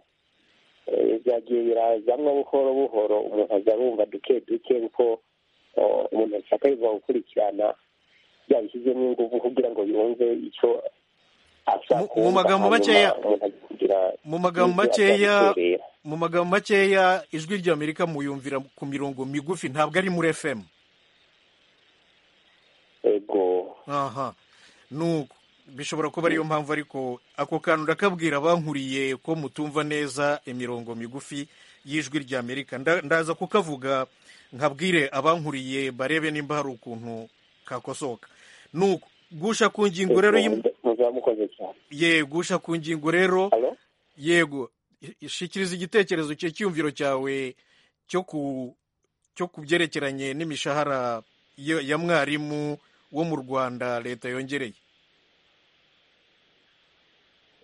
byagiye birazamo buhoro buhoro umuntu aza arumva duke duke kuko umuntu ashaka yivuga gukurikirana yabishyizemo ingufu kugira ngo yumve icyo ashaka mu magambo makeya kugira mu magambo makeya mu magambo makeya ijwi rya amerika muyumvira ku mirongo migufi ntabwo ari muri fm ego aha nuko bishobora kuba ariyo mpamvu ariko ako kantu ndakabwira abankuriye ko mutumva neza imirongo migufi y'ijwi rya amerika Nda- ndaza kukavuga nkabwire abankuriye barebe nimba hari ukuntu kakosoka nuko gusha ku ngingo rero y'im- muzaba mukoze cyane ye gusha ku ngingo rero yego i- shikiriza igitekerezo cye cyiyumviro cyawe cyo ku cyo ku byerekeranye n'imishahara ya ya mwarimu wo mu rwanda leta yongereye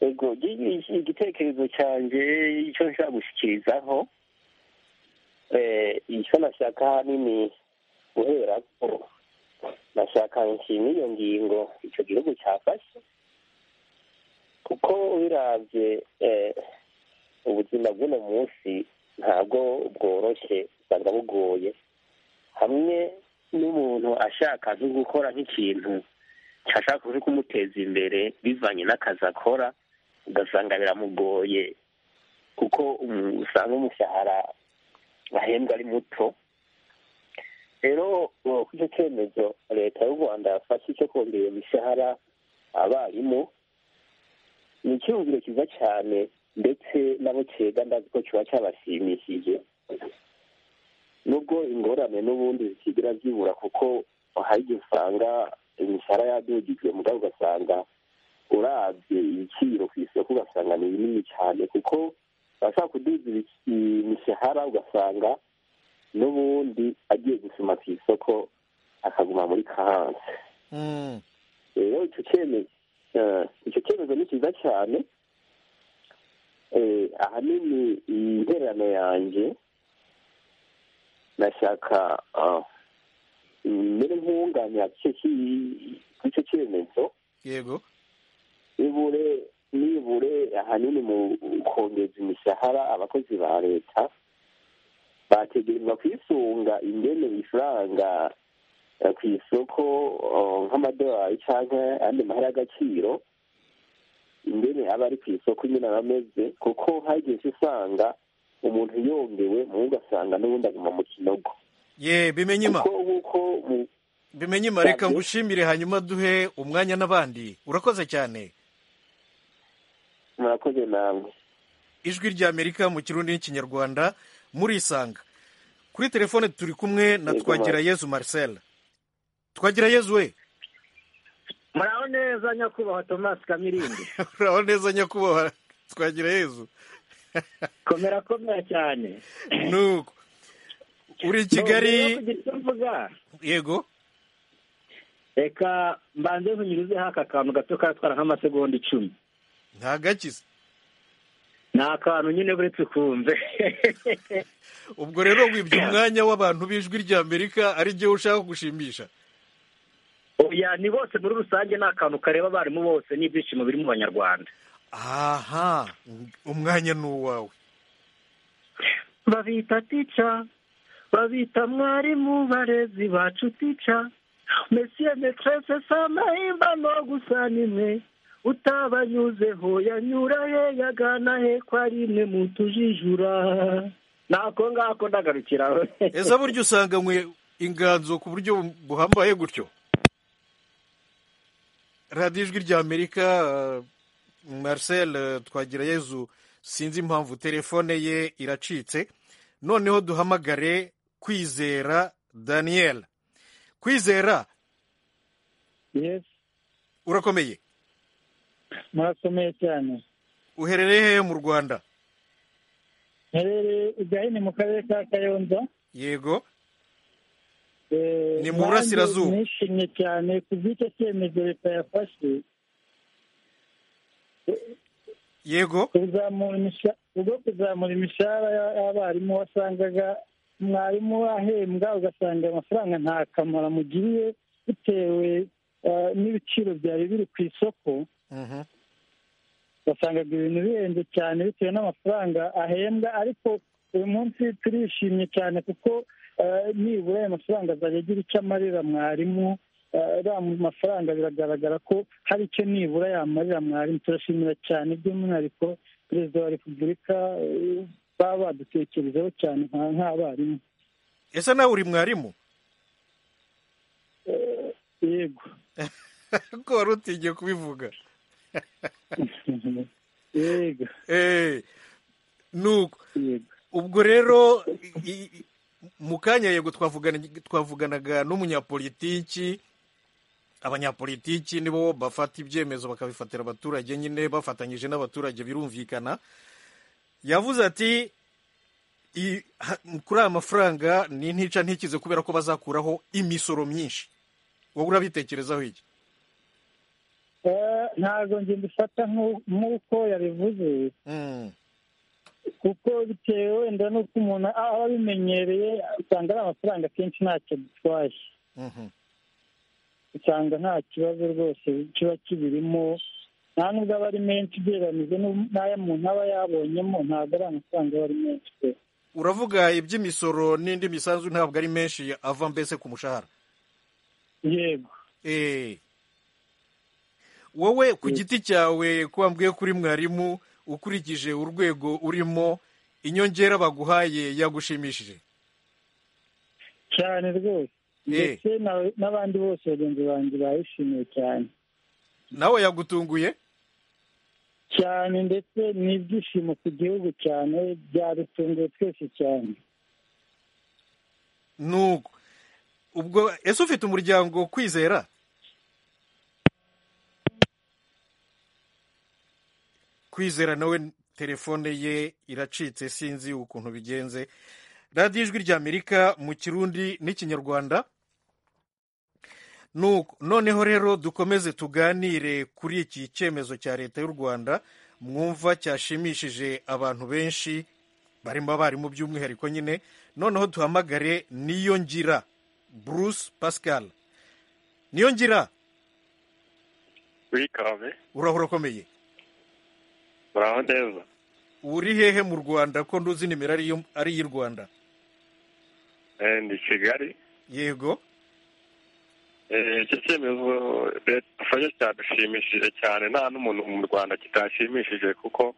ego gi- igitekerezo cyanjye icyo nshaka gushyikirizaho eh, icyo nashaka ahanini guhera ko nashaka nshima iyo ngingo icyo gihugu cyafashe kuko birabye eh, ubuzima bw'uno munsi ntabwo bworoshye usanga bugoye hamwe n'umuntu ashaka nko gukora nk'ikintu cyashaka kuza kumuteza imbere bivanye n'akazi akora ugasanga biramugoye kuko umu- usanga umushahara bahembwa ari muto rero ubu kuri icyo cyemezo leta y'u rwanda yafashe cyo kongera imishahara abarimu ni icyumviro cyiza cyane ndetse nabo cyega ndazi ko kiba cyabashimishije nubwo ingorane n'ubundi zikigira zibura kuko hari igihe usanga imishahara yadugijwe mugabo ugasanga urabye ibiciro ku isoko ugasanga ni binini cyane kuko bashaka kuduza ibi- imishahara ugasanga n'ubundi agiye gusoma ku isoko akaguma muri kahansi Mm. rero icyo cyemezo eh, icyo cyemezo ni cyiza cyane Eh, ahanini iyi ntererano yanjye nashaka ah, mbere nk'uwunganira ku cyo ki- ku icyo cyemezo yego nibure nibure ahanini mu kongeza imishahara abakozi ba leta bategerezwa kwisunga ingene bifaranga eh, ku isoko eh, nk'amadolari cyangwa andi mahera y'agaciro ingene aba ari ku isoko nyine aba ameze kuko hagiye usanga umuntu yongewe mu ugasanga n'ubundi aguma mu kinogo ye bimenyima bimenyima reka ngushimire hanyuma duhe umwanya n'abandi urakoze cyane murakoze namwe ijwi rya amerika mu kirundi n'ikinyarwanda murisanga kuri telefone turi kumwe na twagira yezu marcel twagira yezu we muraho neza nyakubahwa tomasi kamirindi uraho neza nyakubahwa twagira yezu komera komera cyane nuko uri i kigali mvuga yego reka mbanze nkunyuruzeho aka kantu gato katwara nk'amasegonda icumi nta gakize ni akantu nyine uretse ukumve ubwo rero wibye umwanya w'abantu b'ijwi rya amerika ari igihe ushaka gushimisha oya ni bose muri rusange ni akantu kareba abarimu bose n'ibyishimo biri mu banyarwanda aha umwanya ni uwawe babita tica babita mwarimu barezi bacu tica mesiye metrese samahimba no gusa nimwe utabanyuzeho yanyura he yagana he ko ari imwe mu tujijura nako ngako ndagarukiraho ese buryo usanganywe inganzo ku buryo buhambaye gutyo radiyo ijwi rya amerika eh, marcel eh, twagirayezu sinzi impamvu telefone ye iracitse noneho duhamagare kwizera daniel kwizera yesi urakomeye murakomeye cyane uherereye hehe mu rwanda herereye igahini mu karere ka kayonza yego Eh, Ni mu burasirazuba. nanjye nishimye cyane ku bw'icyo cyemezo leta yafashe yego kuzamura imisha- ubwo kuzamura imishahara y'a- y'abarimu wasangaga mwarimu ahembwa ugasanga ayo mafaranga nta kamaro amugiriye bitewe eh, n'ibiciro byari biri ku isoko wasangaga ibintu bihenze cyane bitewe n'amafaranga ahembwa ariko uyu munsi turishimye cyane kuko eh, nibura ayo mafaranga azajya agira icyo amarira mwarimu eh, ariya mafaranga biragaragara ko hari icyo nibura yamarira mwarimu turashimira cyane by'umwihariko perezida wa repubulika eh, baba badutekerejeho cyane nka- nk'abarimu ese nawe uri mwarimu Eh, yego ko wari utigiye kubivuga yego Eh, nuko ubwo rero i- i- mu kanya yego twavugana twavuganaga n'umunyapolitiki abanyapolitiki nibo bafata ibyemezo bakabifatira abaturage nyine bafatanyije n'abaturage birumvikana yavuze ati "I- ha- kuri aya mafaranga ni ntica ntikize kubera ko bazakuraho imisoro myinshi wowe urabitekerezaho iki Eh, ntabwo njye mbifata nk'u- nk'uko yabivuze kuko bitewe wenda n'uko umuntu aba abimenyereye usanga ari amafaranga akenshi ntacyo bitwaye usanga nta kibazo rwose kiba kibirimo nta nubwo aba ari menshi ugereranije n'u- n'ayo umuntu aba yabonyemo ntabwo ari amafaranga aba ari menshi pe uravuga iby'imisoro n'indi misanzu ntabwo ari menshi ava mbese ku mushahara yego wowe ku giti cyawe kuba mbwiye kuri mwarimu ukurikije urwego urimo inyongera baguhaye yagushimishije cyane rwose ndetse na- n'abandi bose bagenzi banjye bayishimiye cyane nawe yagutunguye cyane ndetse ni ibyishimo ku gihugu cyane byadutunguye twese cyane nuko ubwo ese ufite umuryango wo kwizera kwizera nawe telefone ye iracitse sinzi ukuntu bigenze radiyo ijwi ry'amerika mu kirundi n'ikinyarwanda Nuko, noneho rero dukomeze tuganire kuri iki cyemezo cya leta y'u rwanda mwumva cyashimishije abantu benshi barimo abarimu by'umwihariko nyine noneho duhamagare ngira bruce pascal ngira wikabe urahura ukomeye uraho neza uri hehe mu rwanda ko nduzi nimero ari iyo- ari iy'i rwanda Eh, ndi kigali yego Eh, iki cyemezo leta ifashe cyadushimishije cyane nta n'umuntu mu rwanda kitashimishije kuko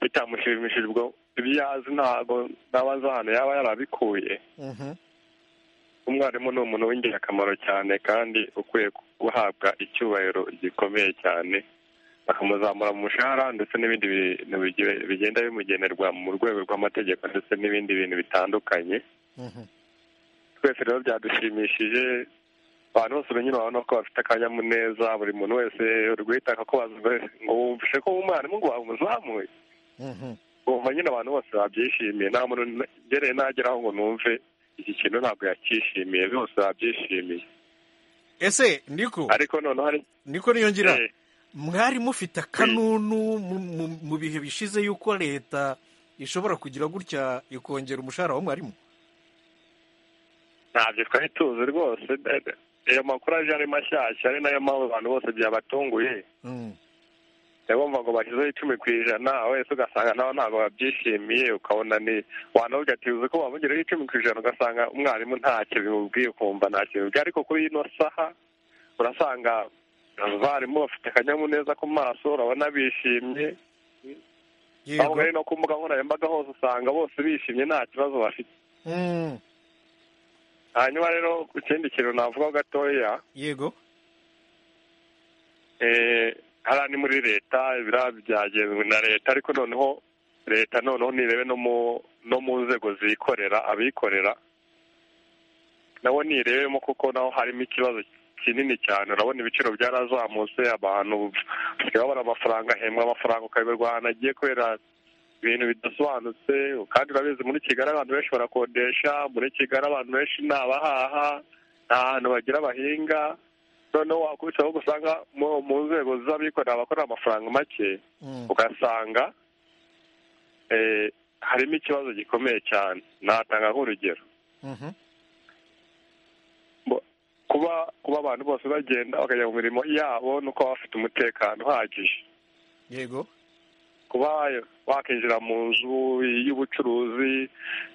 bitamushimishije ubwo ibyo azi ntabwo n'abazi hano yaba yarabikuye umwarimu ni umuntu w'ingirakamaro cyane kandi ukwiye guhabwa icyubahiro gikomeye cyane bakamuzamura mu mushahara ndetse n'ibindi bintu bigi- bigenda bimugenerwa mu rwego rw'amategeko ndetse n'ibindi bintu bitandukanye twese rero byadushimishije abantu bose urunyura urabona ko bafite akanyamuneza buri muntu wese uri guhita akakubaza ngo wumvishe ko umwarimu ngo wamuzamuye wumva nyine abantu bose babyishimiye nta muntu ngereye nageraho ngo numve iki kintu ntabwo yakishimiye bose babyishimiye ese niko ariko noneho hari niko niyongira Eh. mwari mufite akanunu mu- mu- mu bihe bishize y'uko leta ishobora kugira gutya ikongera umushahara wa mwarimu ntabyo twari tuzi rwose dede. ayo makuru aje ari mashyashya ari nayo mpamvu abantu bose byabatunguye bumva ngo bashyizeho icumi ku ijana wese ugasanga nawe ntabwo babyishimiye ukabona ni wanabwira ati uzi ko bamugereho icumi ku ijana ugasanga umwarimu ntacyo bimubwiye ukumva nta kintu bimubwiye ariko kuri ino saha urasanga abarimu bafite akanyamuneza ku maso urabona bishimye aho bari no ku mbuga nkoranyambaga hose usanga bose bishimye nta kibazo bafite hanyuma rero ku kindi kintu navuga gatoya yego eh, hariya ni muri leta biriya byagenzwe na leta ariko noneho leta noneho nirebe no mu no mu nzego zikorera abikorera nabo nirebemo kuko naho harimo ikibazo kinini cyane urabona ibiciro byarazamutse abantu basigaye babona amafaranga ahembwa amafaranga ukayoberwa ahantu agiye kubera ibintu bidasobanutse kandi urabizi muri kigali abantu benshi barakodesha muri kigali abantu benshi ni abahaha nta hantu bagira bahinga noneho wakubita ahubwo usanga mu- mu nzego z'abikorera abakorera amafaranga make ugasanga eh, harimo ikibazo gikomeye cyane natanga nk'urugero Bo- kuba kuba abantu bose bagenda bakajya mu mirimo yabo ni uko baba bafite umutekano uhagije yego kuba wakinjira mu nzu y'ubucuruzi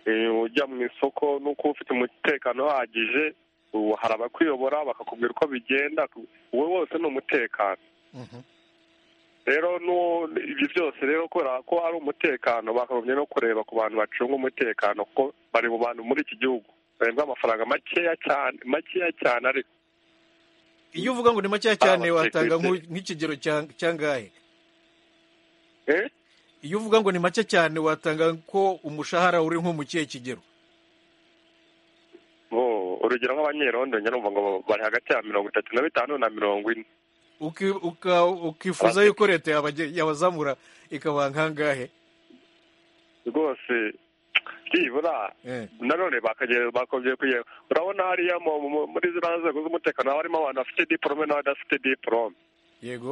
eh, ujya mu isoko ni uko uba ufite umutekano uhagije ubu hari abakuyobora bakakubwira uko bigenda wowe wose ni umutekano rero n'uwo- ibyo byose rero kubera ko ari umutekano bakagombye no kureba ku bantu bacunga umutekano kuko bari mu bantu muri iki gihugu bahembwa amafaranga makeya cyane makeya cyane ariko iyo uvuga ngo ni makeya cyane watanga nk'u- nk'ikigero cya- cyangahe iyo uvuga ngo ni make cyane watanga ko umushahara uri nko mu kihe kigero bo urugero nk'abanyerondo njya numva ngo bari hagati ya mirongo itatu na bitanu na mirongo ine Uki- uka- ukifuza yuko leta yabage- yabazamura ikabaha nkangahe rwose byibura nanone bakagera bakongeye kugera urabona hariya mu- mu- muri ziriya nzego z'umutekano haba harimo abantu bafite diporome n'abadafite diporome yego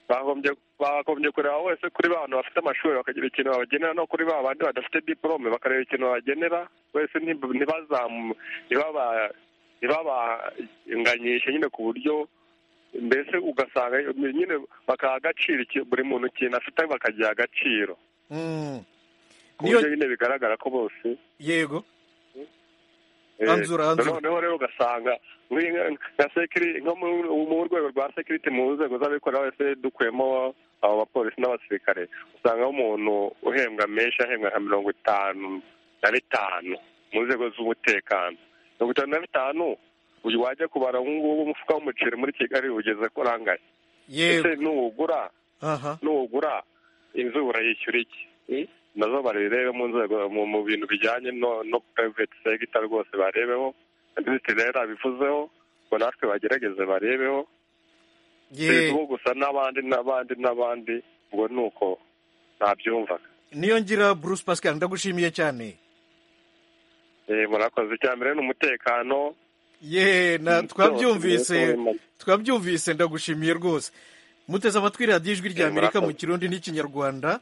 bagombye bagombye kureba wese kuri ba bantu bafite amashuri bakagira ikintu babagenera no kuri ba bandi badafite diporome bakareba ikintu babagenera wese ntib- ntibazamu ntibaba- ntibabanganyishe nyine ku buryo mbese ugasanga nyine bakaha agaciro iki- buri muntu ikintu afite bakagiha agaciro Mm. ku buryo nyine bigaragara ko bose yego Eh, Anzura, anzura. noneho rero ugasanga muri- nka sekiri nko mu- mu rwego rwa sekiriti mu nzego z'abikorera wese dukuyemo abo bapolisi n'abasirikare usanga umuntu uhembwa menshi ahembwa nka mirongo itanu na bitanu mu nzego z'umutekano mirongo itanu na bitanu uyu wajya kubara ubu ngubu umufuka w'umuceri muri kigali ugeze ko urangaye ese n'uwugura aha n'ugura inzu urayishyura iki nazo barebe mu nzego mu- mu bintu bijyanye no no private sector rwose barebeho minisitiri rero abivuzeho ngo natwe bagerageze barebeho Ye- uwo gusa n'abandi n'abandi n'abandi ubwo ni uko nabyumvaga niyo ngira bruce pascal ndagushimiye cyane Eh, murakoze icya mbere ni umutekano ye na Mm, twabyumvise byose, byose. twabyumvise ndagushimiye rwose muteze amatwi radiyo ijwi rya Eh, amerika mu murakoze. kirundi n'ikinyarwanda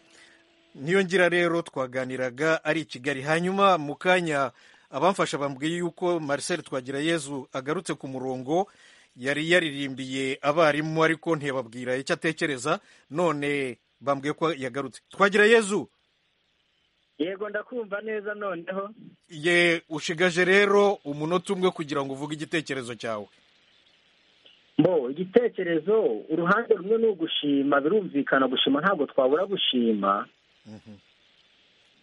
niyo ngira rero twaganiraga ari i kigali hanyuma mu kanya abamfasha bambwiye yuko marcel twagirayezu agarutse ku murongo yari yaririmbiye abarimu ariko ntiyababwira icyo atekereza none bambwiye ko yagarutse twagirayezu yego ndakumva neza noneho ye ushigaje rero umunota umwe kugira ngo uvuge igitekerezo cyawe mbo igitekerezo uruhande rumwe ni ugushima birumvikana gushima ntabwo twabura gushima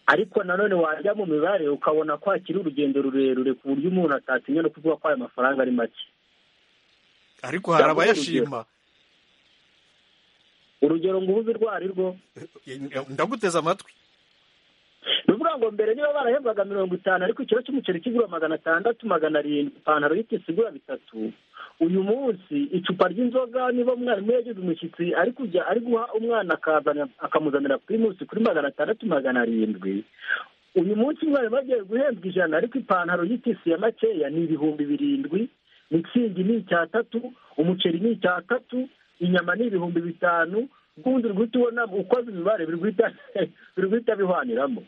ariko nanone wajya mu mibare ukabona ko hakiri urugendo rurerure ku buryo umuntu atatinya no kuvuga ko ayo mafaranga ari make ariko hari Cyangwa abayashima urugero ngo ubuze urwo ari rwo ndaguteze amatwi ni ukuvuga ngo mbere niba barahembwaga mirongo itanu ariko ikiro cy'umuceri kigura magana atandatu magana arindwi ipantaro y'itisi igura bitatu uyu munsi icupa ry'inzoga niba umwarimu yagize umushyitsi ari kujya ari guha umwana akazana akamuzanira kuri munsi kuri magana atandatu magana arindwi uyu munsi umwarimu agiye guhembwa ijana ariko ipantaro y'itisi ya makeya ni ibihumbi birindwi mitsingi ni icyatatu umuceri ni icyatatu inyama ni ibihumbi bitanu ubundi uri guhita ubona ukoze imibare biri guhita- biri guhita bihaniramo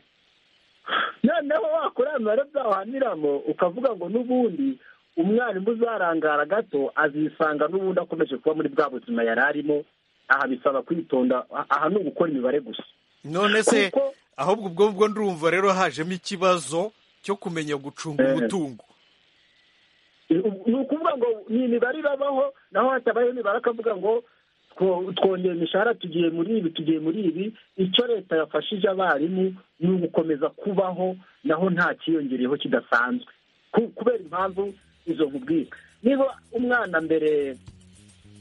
noneho wakora imibare byahaniramo ukavuga ngo n'ubundi umwarimu uzarangara gato azisanga n'ubundi akomeje kuba muri bwa buzima yari arimo aha bisaba kwitonda aha ni ugukora imibare gusa none se ahubwo ubwo bwo ndumva rero hajemo ikibazo cyo kumenya gucunga Eh. umutungo ni ukuvuga ngo ni imibare irabaho naho hatabayeho imibare akavuga ngo two- twongera imishahara tugiye muri ibi tugiye muri ibi icyo leta yafashije abarimu ni ugukomeza kubaho naho nta kiyongereyeho kidasanzwe Ku- kubera impamvu izo nkubwira niba umwana mbere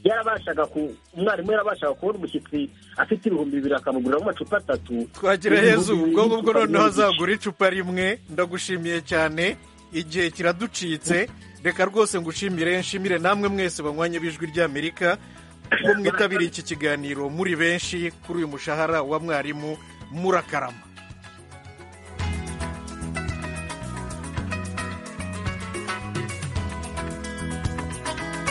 yarabashaga ku umwarimu yarabashaga kubona umushyitsi afite ibihumbi bibiri akamugurira amacupa atatu twagira yezu ibihumbi bibiri ubwo ngubwo n'icupa noneho ry'umuceri. azagura icupa rimwe ndagushimiye cyane igihe kiraducitse reka rwose ngushimire nshimire namwe mwese banywanye b'ijwi ry'amerika kuko mwitabiriye iki kiganiro muri benshi kuri uyu mushahara wa mwarimu murakarama